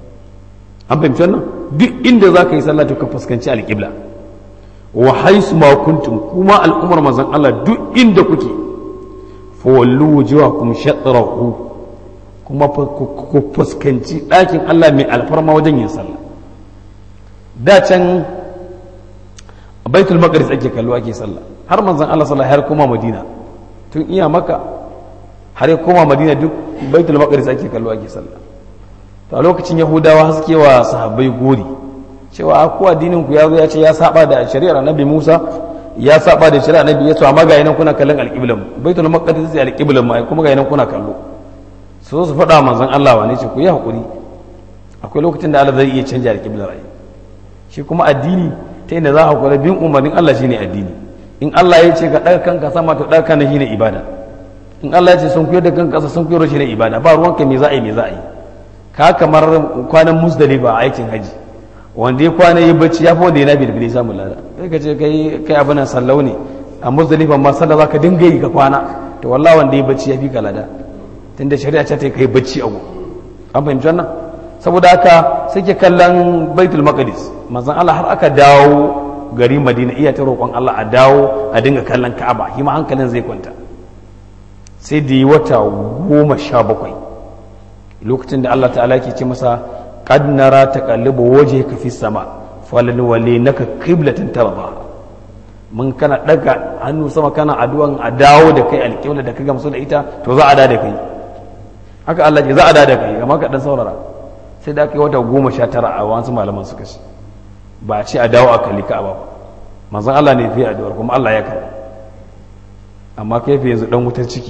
an fahimci wannan duk inda za ka yi sallah to ka fuskanci alƙibla wa haisu ma kuntum kuma al'ummar mazan Allah duk inda kuke fa wallu wujuhakum shatrahu kuma ku fuskanci ɗakin Allah mai alfarma wajen yin sallah da can baitul maqdis ake kallo ake sallah har manzon Allah sallah har koma Madina tun iya maka har ya koma Madina duk baitul maqdis ake kallo ake sallah to a lokacin yahudawa haske wa sahabbai gori cewa ko addinin ku ya zo ya ce ya saba da shari'ar annabi Musa ya saba da shari'ar annabi Yesu amma ga yanan kuna kallon alqiblan baitul maqdis sai alqiblan mai kuma ga yanan kuna kallo so su faɗa manzon Allah wane ce ku yi hakuri akwai lokacin da Allah zai iya canja alqiblar ai shi kuma addini ta inda za a hakura bin umarnin Allah shine addini in Allah ya ce ka ɗaga kanka sama to ɗaga kan shine ibada in Allah ya ce sun kuyar da kanka ƙasa sun kuyar shine ibada ba ruwanka me za a yi me za a yi ka kamar kwanan musdalifa a aikin haji wanda ya kwana yi bacci ya fi wanda ya nabi da bili samun lada sai ka ce kai kai abin sallau ne a musdalifa ma sallah za ka dinga yi ka kwana to wallah wanda ya bacci ya fi ka lada tunda shari'a ce ta kai bacci a an fahimci wannan saboda haka sai ke kallon baitul maqdis manzon Allah har aka dawo gari Madina iya ta roƙon Allah a dawo a dinga kallon Ka'aba shi ma hankalin zai kwanta sai da yi wata goma sha bakwai lokacin da Allah ta'ala ke ce masa qad nara taqallubu wajhika fi sama falan wali naka qiblatan tarda mun kana daga hannu sama kana addu'an a dawo da kai alƙibla da ka gamsu da ita to za a da da kai haka Allah ce za a da da kai amma ka dan saurara sai da aka yi wata goma sha tara a wasu malaman suka ce ba a ce a dawo a kalli ka'aba ba manzon Allah ne fi addu'ar kuma Allah ya karɓa amma kai fi yanzu dan wutar ciki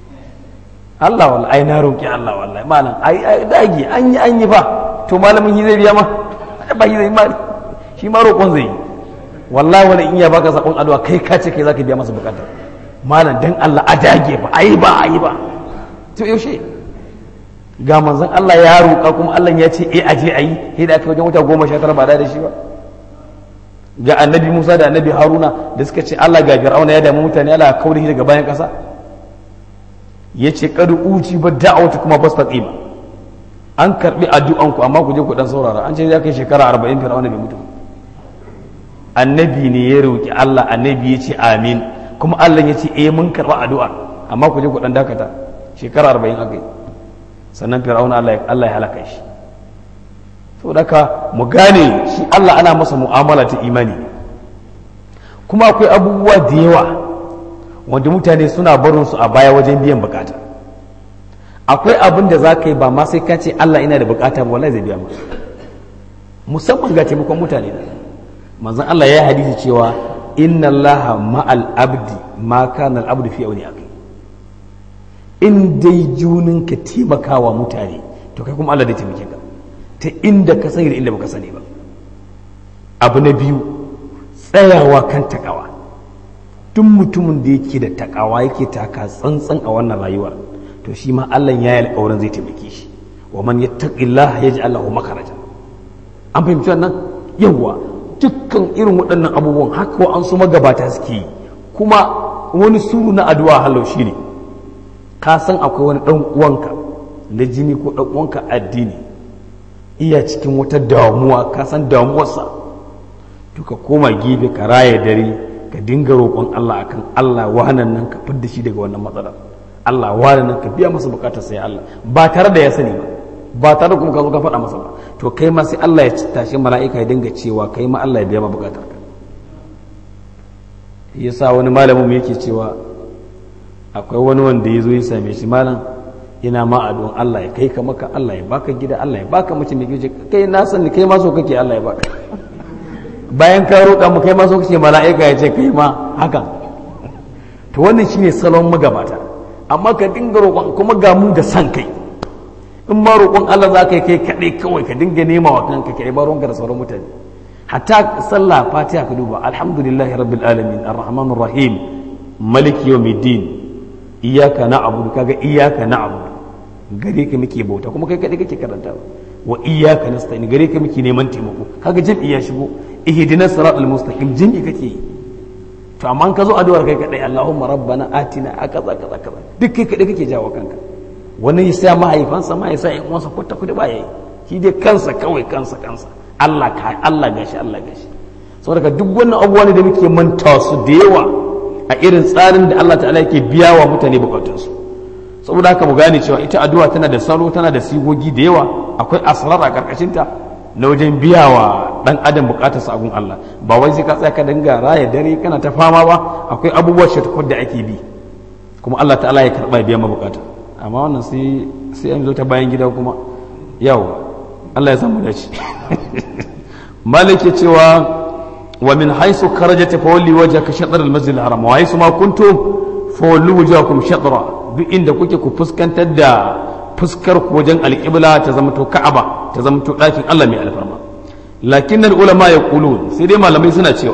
Allah wallahi ai na roƙi Allah wallahi malam ai ai dage an yi an yi fa to malamin shi zai biya ma ba shi zai ma shi ma roƙon zai yi wallahi wani in ya baka sakon addu'a kai ka ce kai zaka biya masa bukata malam dan Allah a dage ba ai ba ai ba to yaushe ga manzon Allah ya roƙa kuma Allah ya ce eh aje ayi sai da aka wajen wata goma sha tara ba da shi ba ga annabi Musa da annabi Haruna da suka ce Allah ga Fir'auna ya damu mutane Allah ya kaure daga bayan ƙasa ya ce kadu uci ba da'awata kuma ba ba an karbi addu'anku amma ku je ku dan saurara an ce ya kai shekara arba'in fir'auna bai mutu annabi ne ya roki Allah annabi ya ce amin kuma Allah ya ce eh mun karba addu'a amma ku je ku dan dakata shekara arba'in aka yi sannan fir'auna Allah Allah ya halaka shi to daka mu gane shi Allah ana masa mu'amala ta imani kuma akwai abubuwa da yawa wanda mutane suna barin su a baya wajen biyan bukata akwai abin da za ka yi ba ma sai ka ce Allah ina da bukata ba wallahi zai biya maka musamman ga taimakon mutane da manzon Allah ya hadisi cewa inna Allah ma'al abdi ma kana al abdu fi auni akhi in dai junin ka taimakawa mutane to kai kuma Allah da taimake ka ta inda ka sani da inda baka sani ba abu na biyu tsayawa kan takawa duk mutumin da yake da takawa yake taka tsantsan a wannan rayuwar to shi ma Allah ya yi alƙawarin zai taimake shi wa man yattaqillah yaj'al lahu makharaja an fahimci wannan yawa dukkan irin waɗannan abubuwan haka wa an su magabata suke yi kuma wani suru na addu'a halau shine ka san akwai wani dan uwanka na jini ko dan uwanka addini iya cikin wata damuwa ka san damuwarsa to ka koma gefe ka raya dare ka dinga roƙon Allah akan Allah wahanan nan ka fidda shi daga wannan matsalar Allah wahanan nan ka biya masa bukatar sai Allah ba tare da ya sani ba ba tare kuma ka zo ka faɗa masa ba to kai ma sai Allah ya tashi mala'ika ya dinga cewa kai ma Allah ya biya ma bukatar ka yasa wani malamin mu yake cewa akwai wani wanda ya zo ya same shi malam ina ma addu'an Allah ya kai ka maka Allah ya baka gida Allah ya baka mace mai gije kai na sani kai ma so kake Allah ya baka bayan ka roƙa mu kai ma so kake mala'ika ya ce kai ma haka to wannan shine salon magabata amma ka dinga roƙon kuma ga mu da san kai in ma roƙon Allah za ka yi kai kaɗai kawai ka dinga nema wa kanka kai ba ruwanka da sauran mutane hatta sallah fatiha ka duba alhamdulillahi rabbil alamin arrahmanir rahim maliki yawmiddin iyyaka na'budu kaga iyyaka na'budu gare ka muke bauta kuma kai kaɗai kake karanta wa iyyaka nasta'in gare ka muke neman taimako kaga jam'i ya shigo ihdinas siratal mustaqim jam'i kake yi to amma ka zo addu'ar kai kaɗai Allahumma rabbana atina akaza kaza kaza duk kai kaɗai kake jawo kanka wani ya sa mahaifansa ma ya sa ƴan uwansa kwata kwata ba yayi shi dai kansa kawai kansa kansa Allah ka Allah gashi Allah gashi saboda duk wannan abubuwa ne da muke manta su da yawa a irin tsarin da Allah ta'ala yake biya wa mutane bukatunsu saboda haka mu gane cewa ita addu'a tana da salo tana da sigogi da yawa akwai asrar a karkashin ta na wajen biya wa dan adam bukatarsa a gun Allah ba wai sai ka tsaya ka dinga raya dare kana ta fama ba akwai abubuwan shatakwar da ake bi kuma Allah ta'ala ya karba biya mabukata amma wannan sai sai an zo ta bayan gida kuma yawa Allah ya samu dace malik ya cewa wa min haisu kharajat fa walli wajhaka shatr al masjid al haram wa haisu ma kuntum fa walli wajhakum shatra duk inda kuke ku fuskantar da fuskar ku wajen alqibla ta zama to ka'aba ta zama to dakin Allah mai alfarma lakin al ulama yaqulun sai dai malamai suna cewa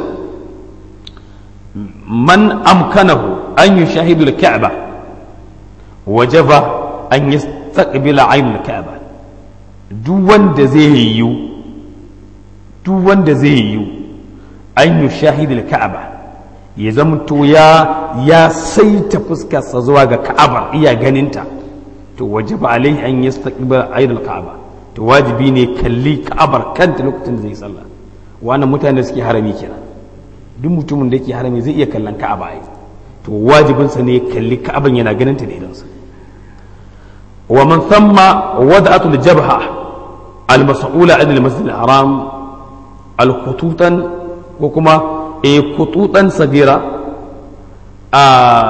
man amkanahu an yushahidu al ka'ba wajaba an yastaqbila ayn al ka'ba duk wanda zai yiwu duk wanda zai yiwu an yi shahidul ka'aba ya zamto ya ya saita fuskarsa zuwa ga ka'aba iya ganinta to wajaba alaihi an yastaqbila aydul ka'aba to wajibi ne kalli ka'abar kanta lokacin da zai sallah wannan mutane suke harami kenan duk mutumin da yake harami zai iya kallon ka'aba ai to wajibinsa ne kalli ka'aban yana ganinta da idansa wa man thamma wada'atul jabha al-mas'ula an al-masjid al-haram al-khututan ko kuma e khututan sagira a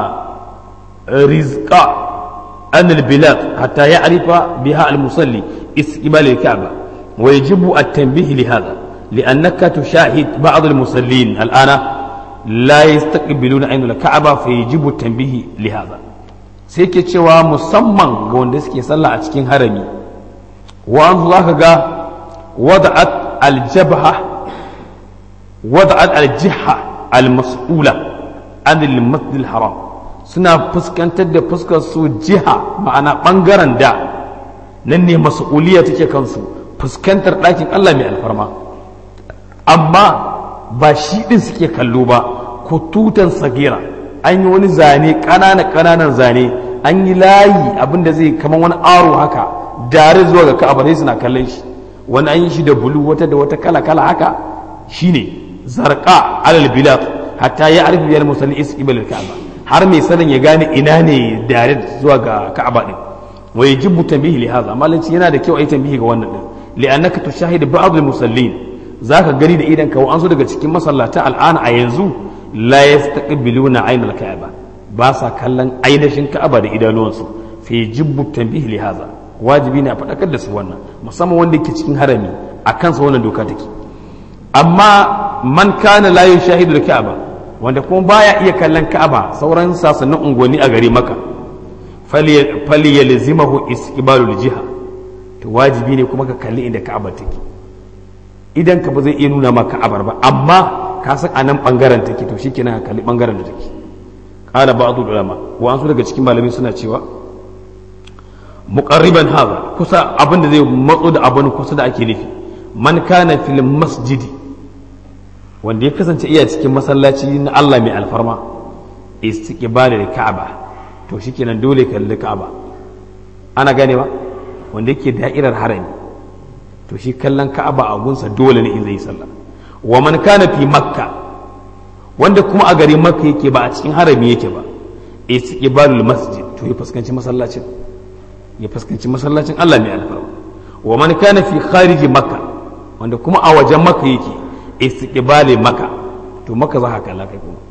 rizqa an al-bilad hatta ya'rifa biha al-musalli استقبال الكعبة ويجب التنبيه لهذا لأنك تشاهد بعض المصلين الآن لا يستقبلون عين الكعبة فيجب التنبيه لهذا سيكي cewa musamman ga wanda suke sallah a cikin harami wa'an za ka ga wada'at aljabha wada'at aljiha almas'ula an almasjid haram suna fuskantar da fuskar su jiha ma'ana bangaren da nan ne mas'uliya take kansu fuskantar ɗakin Allah mai alfarma amma ba shi ɗin suke kallo ba ko tutan sagira an yi wani zane ƙananan ƙananan zane an yi layi abinda zai kamar wani aro haka dare zuwa ga ka'aba sai suna kallon shi wani an yi shi da bulu wata da wata kala kala haka shine zarqa alal bilad hatta ya arifu biyar musalli isqibal ka'aba har mai sanin ya gane ina ne dare zuwa ga ka'aba din wa yajibu tanbihi li hadha malanci yana da kyau ai tanbihi ga wannan din li'annaka tushahidu ba'd al-musallin zaka gani da idan ka wa an so daga cikin masallata al'ana a yanzu la yastaqbiluna aynal ka'aba ba sa kallon ainihin ka'aba da idanuwansu fi jibbu tanbihi li hadha wajibi ne a faɗakar da su wannan musamman wanda yake cikin harami a kansa wannan doka take amma man kana la yushahidu ka'aba wanda kuma baya iya kallon ka'aba sauran sasannin unguwanni a gari maka falyalzimahu istiqbalul jiha to wajibi ne kuma ka kalli inda ka'aba take idan ka ba zai iya nuna maka ka'abar ba amma ka san a nan bangaren take to shikenan ka kalli bangaren da take qala ba'd ulama wa an su daga cikin malamai suna cewa muqarriban hadha kusa abin da zai matso da abin kusa da ake nufi man kana fil masjidi wanda ya kasance iya cikin masallaci na Allah mai alfarma istiqbalul ka'aba to shikenan dole kalli ka'aba ana gane ba wanda yake da'irar harami to shi kallon ka'aba a gunsa dole ne in zai sallah wa man kana fi makka wanda kuma a garin makka yake ba a cikin harami yake ba istiqbalul masjid to ya fuskanci masallacin ya fuskanci masallacin Allah mai alfarma wa man kana fi khariji makka wanda kuma a wajen makka yake istiqbali makka to makka za ka kalla kai kuma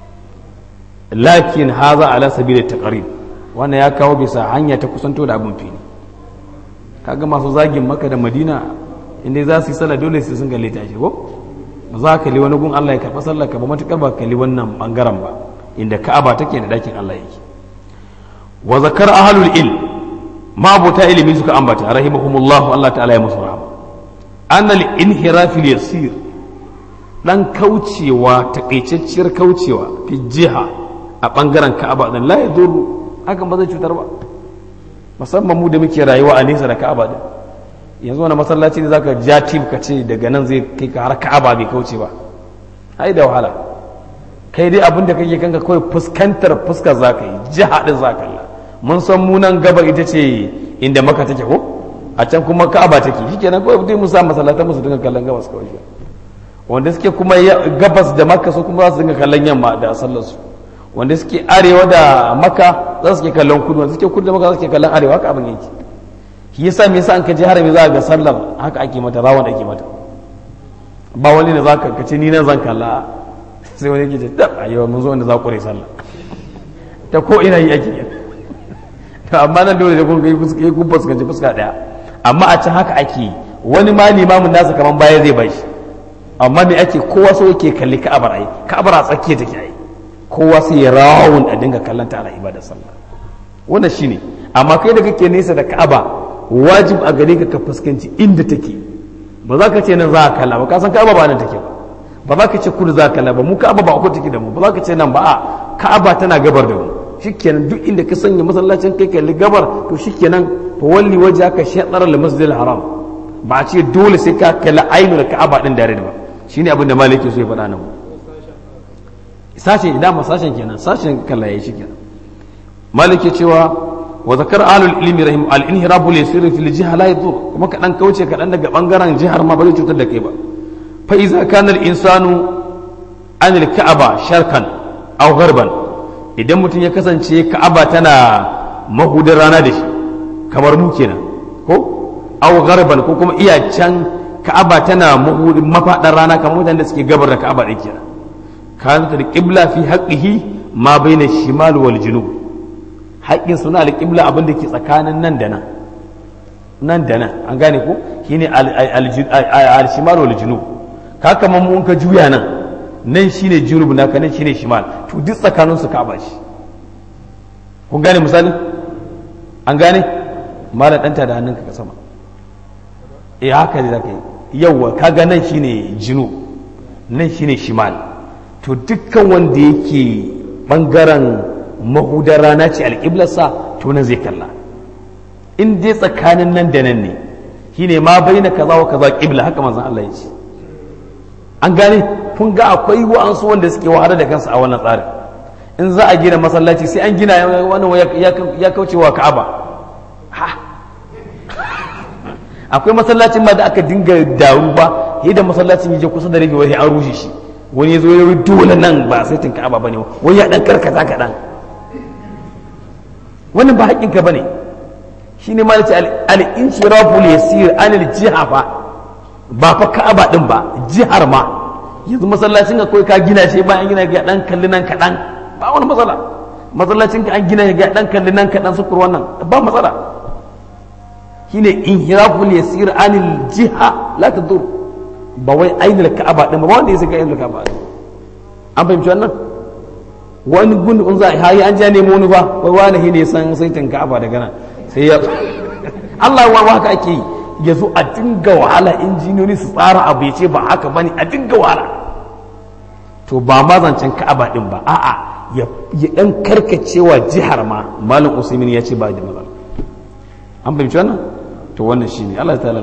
lakin haza ala sabili taqrib wannan ya kawo bisa hanya ta kusanto da abin fili kaga masu zagin maka da madina inda za su yi sallah dole su sun kalle ta shi ko ba za ka li wani gun Allah ya karɓa sallah ka ba matukar ba kalli wannan bangaren ba inda ka'aba take da dakin Allah yake wa zakar ahlul ilm ma abota ilimi suka ambata rahimahumullah Allah ta'ala ya musu rahama annal inhirafil yasir dan kaucewa takaitacciyar kaucewa fi jiha a bangaren ka'aba dan la yadurru hakan ba zai cutar ba musamman mu da muke rayuwa a nesa da ka'aba din yanzu wani masallaci ne zaka ja tib ka ce daga nan zai kai ka har ka'aba bai kauce ba ai da wahala kai dai abin da kake kanka kawai fuskantar fuskar zaka yi jiha din zaka yi mun san mu nan gaba ita ce inda maka take ko a can kuma ka'aba take shikenan kawai dai mu sa masallatan musu dinga kallon gabas kawai wanda suke kuma gabas da makka su kuma za su dinga kallon yamma da sallar su wanda suke arewa da maka za su ke kallon kudu wanda suke kudu da maka za su ke kallon arewa haka abin yake shi yasa me yasa an kaje harami za ga sallar haka ake mata rawan ake mata ba wani da zaka kace ni nan zan kalla sai wani yake ce da ayyuka mun zo wanda za ku rai sallah ta ko ina yi ake to amma nan dole da kun kai fuska kun fuskanci fuska daya amma a can haka ake wani ma limamin nasa kaman baya zai bashi amma me ake kowa so yake kalli ka'abar ai ka'abar a tsakiya take ai kowa sai ya rawun a dinga kallon ta ana ibadar sallah wannan shine amma kai da kake nesa da ka'aba wajib a gare ka ka fuskanci inda take ba za ka ce nan za ka kalla ba ka san ka'aba ba nan take ba ba za ka ce kudu za ka kalla ba mu ka'aba ba ku take da mu ba za ka ce nan ba a ka'aba tana gabar da mu shikenan duk inda ka sanya masallacin kai kalli gabar to shikenan fa walli wajhaka shatr al-masjid al-haram ba a ce dole sai ka kalli ainul ka'aba din da ba shine abin da maliki so ya faɗa nan sashen idan sashen kenan sashen kalla ya shi kenan maliki cewa wa zakar alul ilmi rahim al inhirabu li sirri fil jiha la yadur kuma kadan kauce kadan daga bangaren jihar ma ba zai cutar da kai ba fa iza kana al insanu an al ka'aba sharkan aw gharban idan mutum ya kasance ka'aba tana mahudar rana da shi kamar mu kenan ko aw gharban ko kuma iya can ka'aba tana mahudin mafadar rana kamar mutanen da suke gabar da ka'aba din kenan كانت القبلة في حقه ما بين الشمال والجنوب haƙƙin suna alƙibla abin da ke tsakanin nan da nan nan da nan an gane ko shine al-shimal wal junub ka kamar mun ka juya nan nan shine junub naka nan shine shimal to duk tsakanin su ka ba shi kun gane misali an gane mara danta da hannunka ka sama eh haka ne zaka yi yawa kaga nan shine junub nan shine shimal to dukkan wanda yake bangaren mahudar rana ce alƙiblarsa to nan zai kalla in dai tsakanin nan da nan ne shine ma bai na kaza wa kaza ƙibla haka manzon Allah ya ce an gane kun ga akwai wa'ansu wanda suke wahalar da kansu a wannan tsarin in za a gina masallaci sai an gina wannan ya kauce wa ka'aba akwai masallacin ma da aka dinga daru ba yadda masallacin ya je kusa da rage wani an rushe shi wani ya zo ya yi dole nan ba sai tun ka'aba bane wani ya dan karkata kaɗan wannan ba haƙƙinka bane shi ne ma ce al-inshirafu yasir anil jiha fa ba fa ka'aba din ba jihar ma yanzu masallacin ka kai ka gina shi ba an gina ga dan kalli nan kaɗan ba wani matsala masallacin ka an gina ga dan kalli nan kaɗan sukur wannan ba matsala shine inhirafu yasir anil jiha la tadur ba wai ainihin ka'aba din ba wanda ya saka ainihin ka'aba din an fahimci wannan wani gun za a hayi an ja nemo wani ba wai wani ne san sai ka'aba daga nan sai ya Allah wa haka ake yi ya zo a dinga wahala injiniyoyi su tsara abu ya ce ba haka bane a dinga wahala to ba ma zancen ka'aba din ba a'a ya dan karkacewa jihar ma malam usaimin ya ce ba da matsala an fahimci wannan to wannan shine Allah ta'ala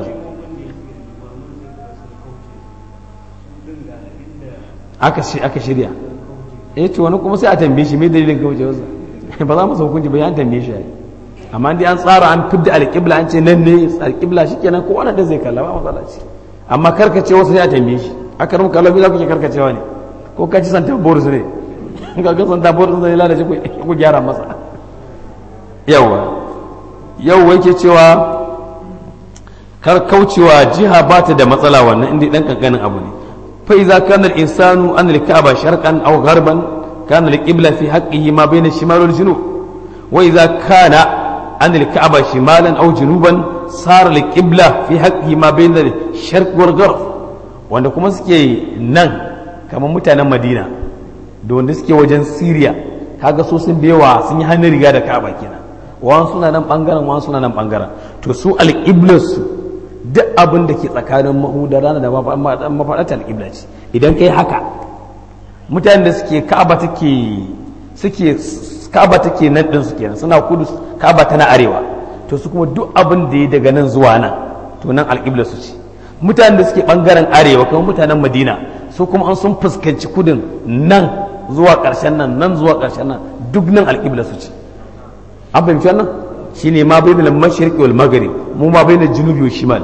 aka shi aka shirya eh to wani kuma sai a tambaye shi me dalilin kauce wasa ba za mu sa hukunci ba ya tambaye shi amma dai an tsara an fidda alƙibla an ce nan ne alƙibla shikenan ko wannan da zai kalla ba matsala ce amma karkace wasu sai a tambaye shi aka rumu kallon za ku ce karkacewa ne ko ka ci santa boris ne in ka ga santa boris zai lalace ku gyara masa yawa yau yake cewa kar kaucewa jiha ba ta da matsala wannan inda dan kankanin abu ne fa idza kana al insanu an al ka'ba sharqan aw gharban kana al qibla fi haqqihi ma bayna shimal wal junub wa idza kana an al ka'ba shimalan aw junuban sara al qibla fi haqqihi ma bayna al sharq wal gharb wanda kuma suke nan kamar mutanen madina da wanda suke wajen siriya kaga so sun bewa sun yi hannun riga da ka'aba kenan wani suna nan bangaren wani suna nan bangaren to su alƙiblarsu duk abin da ke tsakanin mahudar rana da mafaɗata alƙibla ce idan kai haka mutanen da suke ka'aba take suke ka'aba take nan ɗin su kenan suna kudu ka'aba tana arewa to su kuma duk abin da ya daga nan zuwa nan to nan alƙiblarsu ce mutanen da suke bangaren arewa kuma mutanen madina su kuma an sun fuskanci kudin nan zuwa ƙarshen nan nan zuwa ƙarshen nan duk nan alƙibla su ce an fahimci wannan shi ne ma bai da mashirki wal magari mu ma bai da junubi wa shimal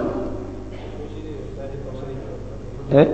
eh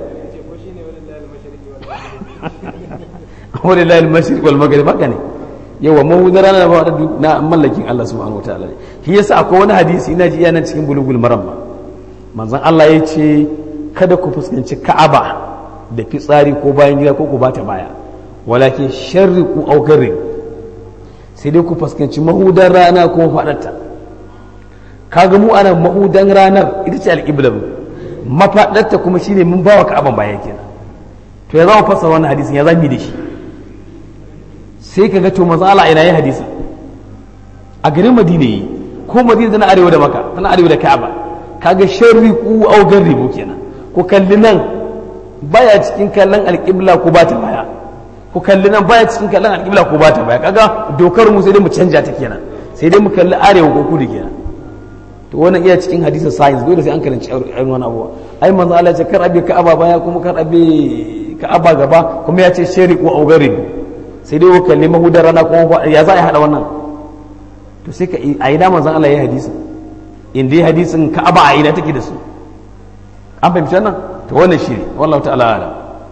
wani layil mashirki wal magari baka ne yawa mahudar rana ba na mallakin Allah subhanahu wa ta'ala ne shi yasa akwai wani hadisi ina ji yana cikin bulugul maramma manzon Allah ya ce kada ku fuskanci ka'aba da fitsari ko bayan gida ko ku bata baya walakin sharri ku augarin sai dai ku fuskanci mahudan rana ko faɗarta kaga mu ana mahudan ranar ita ce alƙiblar mafaɗarta kuma shine mun bawa ka'aban baya kenan to ya zama fassara wannan hadisin ya zami da shi sai kaga to manzo Allah ina yi hadisin a garin Madina yi ko Madina tana arewa da Makka tana arewa da Ka'aba kaga sharri ku augar ribo kenan ku kalli nan baya cikin kallon alƙibla ko bata baya ku kalli nan baya cikin kallon alƙibla ko bata baya kaga dokar mu sai dai mu canja ta kenan sai dai mu kalli arewa ko kudu kenan to wannan iya cikin hadisin science dole sai an karanci irin wani abuwa ai manzo Allah ya ce kar abi ka'aba baya kuma kar abi ka'aba gaba kuma ya ce shari ko augar ribo sai dai ku kalli mahudar rana ko ya za a hada wannan to sai ka a ina manzo Allah ya hadisi in dai hadisin ka'aba a ina take da su an fahimci wannan to wannan shi ne wallahu ta'ala ala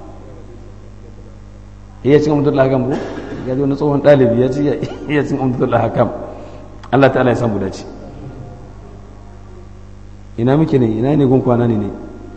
iya cin amdullah hakam ko ya zo na tsohon ɗalibi ya ci iya cin amdullah hakam Allah ta'ala ya samu dace ina muke ne ina ne gun kwana ne ne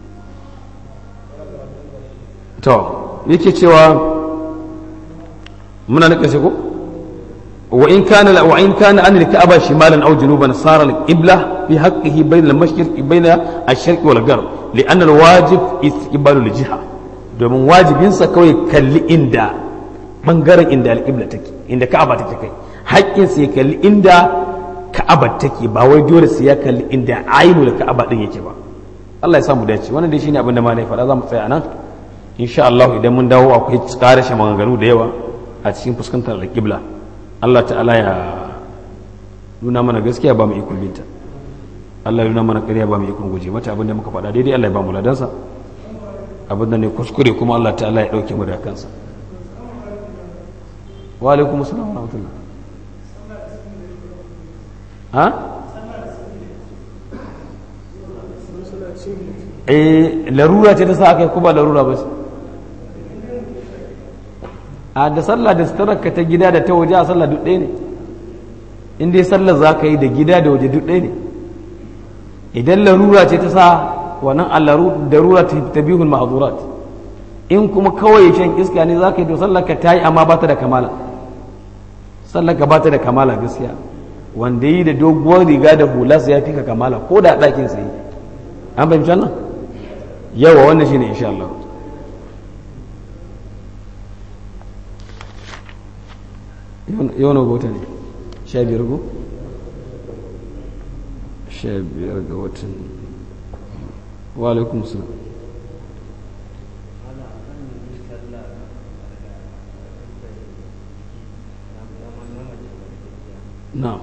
to yake cewa muna na ƙarshe ko وإن كان وإن كان عن الكعبة شمالا أو جنوبا صار القبلة في حقه بين المشرق بين الشرق والغرب لأن الواجب استقبال الجهة domin wajibinsa kawai kalli inda ɓangaren inda alƙibla take inda ka'aba take kai haƙƙinsa ya kalli inda ka'aba take ba wai dole sai ya kalli inda ainu da ka'aba din yake ba Allah ya samu dace wannan dai shine abin da malai faɗa za mu tsaya nan insha Allah idan mun dawo akwai ƙarashe maganganu da yawa a cikin fuskantar alƙibla Allah ta'ala ya nuna mana gaskiya ba mu ikon binta Allah ya nuna mana ƙarya ba mu ikon guje mata abin da muka faɗa daidai Allah ya ba mu ladansa abin da ne kuskure kuma Allah ta'ala ya ɗauke mu da kansa wa alaikum assalam wa rahmatullah ha eh larura ce ta sa aka yi kuma larura ba ce a da sallah da sutararka ta gida da ta waje a sallah duk ɗaya ne in dai sallah za ka yi da gida da waje duk ɗaya ne idan larura ce ta sa wannan allaru darura ta bihul ma'azurat in kuma kawai shan iska ne za ka yi to sallah ka ta yi amma ba ta da kamala sallah ka ba ta da kamala gaskiya wanda yi da doguwar riga da hula ya fi ka kamala ko da ɗakin sai an fahimci wannan yawa wannan shine insha Allah yau na gota ne sha biyar go sha biyar ga watan wa alaikum salam na'am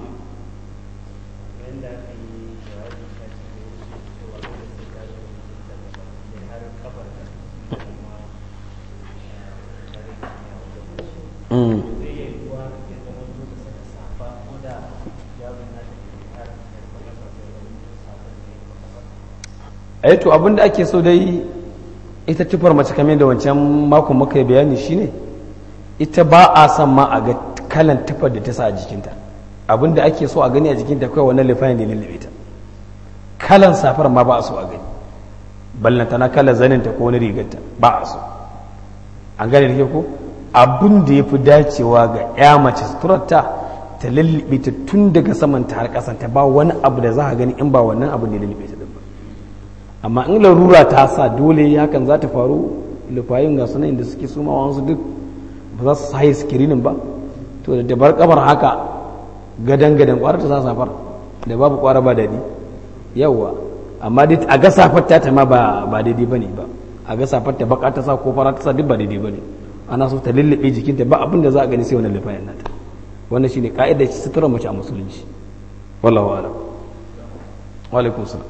ai to abinda ake so dai ita tufar mace kamar da wancan makon muka yi bayani shine ita ba a son ma a ga kalan tufar da ta sa a jikinta abinda ake so a gani a jikinta kawai wannan lifayin da lullube ta kalan safar ma ba a so a gani ballanta na kalan zaninta ko wani rigarta ba a so an gane da ke ko abin da ya fi dacewa ga ya mace suturarta ta lullube ta tun daga samanta har kasanta ba wani abu da za a gani in ba wannan abu da lullube ta ba amma in larura ta sa dole hakan za ta faru lufayin ga sunan da suke suma wasu duk ba za su haye sikirinin ba to da dabar kabar haka gadan gadan kwarar ta sa safar da babu kwara ba daɗi yawwa amma dai a ga safar ta ma ba ba daidai bane ba a ga safar ta baka ta sa ko fara ta sa duk ba daidai bane ana so ta lullube jikinta ba abin da za a gani sai wannan lufayin nata wannan shine ka'idar sutura mace a musulunci wallahu a'lam wa alaikum salam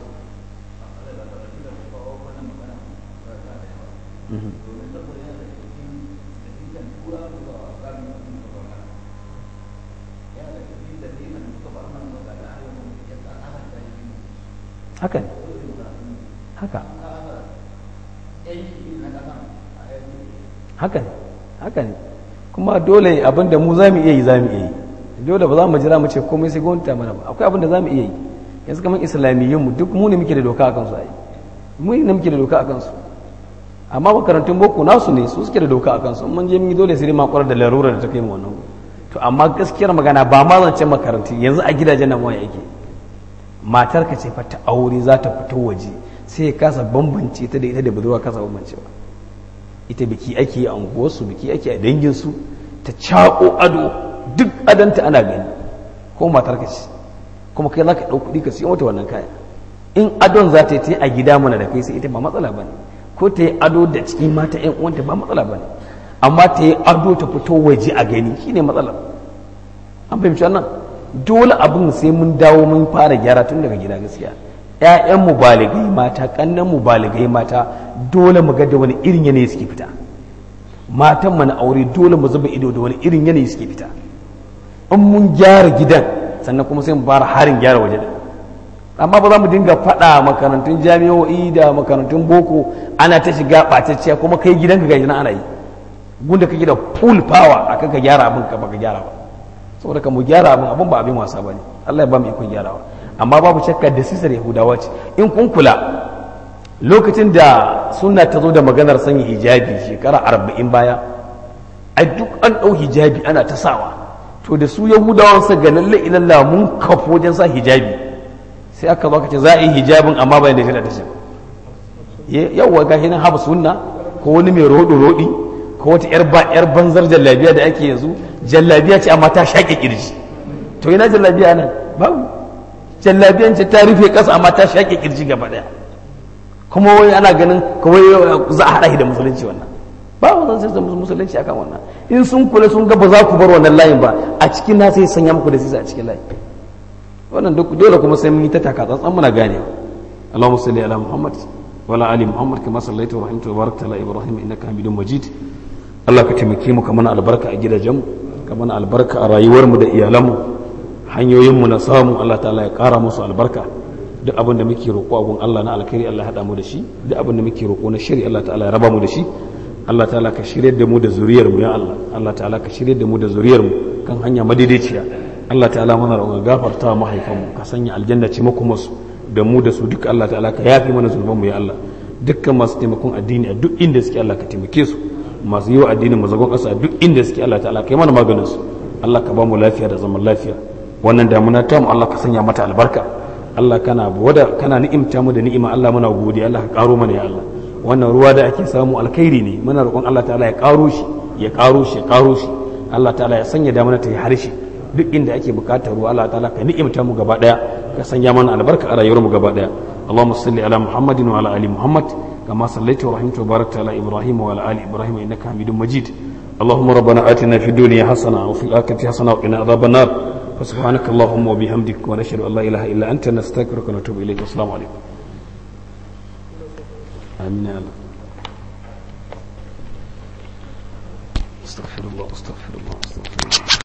haka ne haka haka ne haka ne kuma dole abinda mu za mu iya yi za mu iya yi dole ba za mu jira mu ce komai sai gwamnati mana ba akwai abinda za mu iya yi yanzu kamar islamiyyun duk mu ne muke da doka a kansu ai mu ne muke da doka a kansu amma makarantun boko nasu ne su suke da doka a kansu mun je mun yi dole sai dai makwarar da larura da ta kai mu wannan to amma gaskiyar magana ba ma zance makarantu yanzu a gidajen nan wani yake matar ka ce fa ta aure za ta fito waje sai ya kasa bambance ta da ita da budurwa kasa bambance ba ita biki ake yi a unguwarsu biki ake a danginsu ta caƙo ado duk adanta ana gani ko matar ka ce kuma kai za ka ɗau kuɗi ka siyo mata wannan kaya in adon za ta yi ta a gida mana da kai sai ita ba matsala ba ne ko ta yi ado da cikin mata yan uwanta ba matsala ba ne amma ta yi ado ta fito waje a gani shine matsalar an fahimci wannan dole abin sai mun dawo mun fara gyara tun daga gida gaskiya ƴaƴan mu baligai mata kannan mu baligai mata dole mu ga da wani irin yanayi suke fita matan mu na aure dole mu zuba ido da wani irin yanayi suke fita in mun gyara gidan sannan kuma sai mu fara harin gyara waje da amma ba za mu dinga faɗa makarantun jami'o'i da makarantun boko ana ta shiga ɓatacciya kuma kai gidanka ga ana yi gunda kake da full power akan ka gyara abin ka baka gyara ba saboda ka mu gyara abin abin ba abin wasa bane Allah ya ba mu ikon gyarawa amma babu shakka da sisar yahudawa ce in kun kula lokacin da sunna ta zo da maganar sanya hijabi shekara arba'in baya a duk an ɗau hijabi ana ta sawa to da su yahudawan sa ga lalle ilallah mun kafo wajen sa hijabi sai aka zo aka ce za a yi hijabin amma bayan da shirya ta ce yawwa ga nan haɓa sunna ko wani mai roɗo roɗi ko wata yar banzar jallabiya da ake yanzu jallabiya ce amma ta shaƙe ƙirji to ina jallabiya nan babu jallabiyan ce ta rufe ƙasa amma ta shaƙe ƙirji gaba ɗaya kuma wai ana ganin kawai za a haɗa da musulunci wannan ba wa zan sai musulunci akan wannan in sun kula sun ga ba za ku bar wannan layin ba a cikin na sai sanya muku da sisa a cikin layin wannan dole kuma sai mun yi ta taka tsantsan muna ganewa Allahumma salli ala Muhammad wa ala ali Muhammad kama sallaita wa rahimta wa barakta ala Ibrahim innaka Hamidum Majid Allah ka taimake mu ka mana albarka a gidajen mu ka mana albarka a rayuwar mu da iyalan mu hanyoyin mu na samu Allah ta'ala ya kara musu albarka duk abin da muke roƙo a gun Allah na alkhairi Allah ya haɗa mu da shi duk abin da muke roƙo na shari Allah ta'ala ya raba mu da shi Allah ta'ala ka shirye da mu da zuriyar mu ya Allah Allah ta'ala ka shirye da mu da zuriyar mu kan hanya madaidaiciya Allah ta'ala mana roƙon gafarta wa mahaifan mu ka sanya aljanna ce muku musu da mu da su duka Allah ta'ala ka yafi mana zulman mu ya Allah dukkan masu taimakon addini a duk inda suke Allah ka taimake su masu yi wa addinin mazagon ƙasa a duk inda suke Allah ta'ala ka yi mana maganin su Allah ka ba mu lafiya da zaman lafiya wannan damuna ta mu Allah ka sanya mata albarka Allah kana wada kana ni'imta mu da ni'ima Allah muna godiya Allah ka karo mana ya Allah wannan ruwa da ake samu alkhairi ne muna roƙon Allah ta'ala ya karo shi ya karo shi ya karo shi Allah ta'ala ya sanya damuna ta yi harshe duk inda ake bukatar ruwa Allah ta'ala ka ni'imta mu gaba daya ka sanya mana albarka a rayuwar mu gaba daya Allahumma salli ala Muhammadin wa ala ali Muhammad kama sallaita wa rahimta wa barakta ala Ibrahim wa ala ali Ibrahim innaka Hamidum Majid اللهم ربنا آتنا في الدنيا حسنة وفي الآخرة حسنة وقنا عذاب النار فسبحانك اللهم وبحمدك ونشهد أن لا إله إلا أنت نستغفرك ونتوب إليك والسلام عليكم آمين يا الله استغفر الله استغفر الله استغفر الله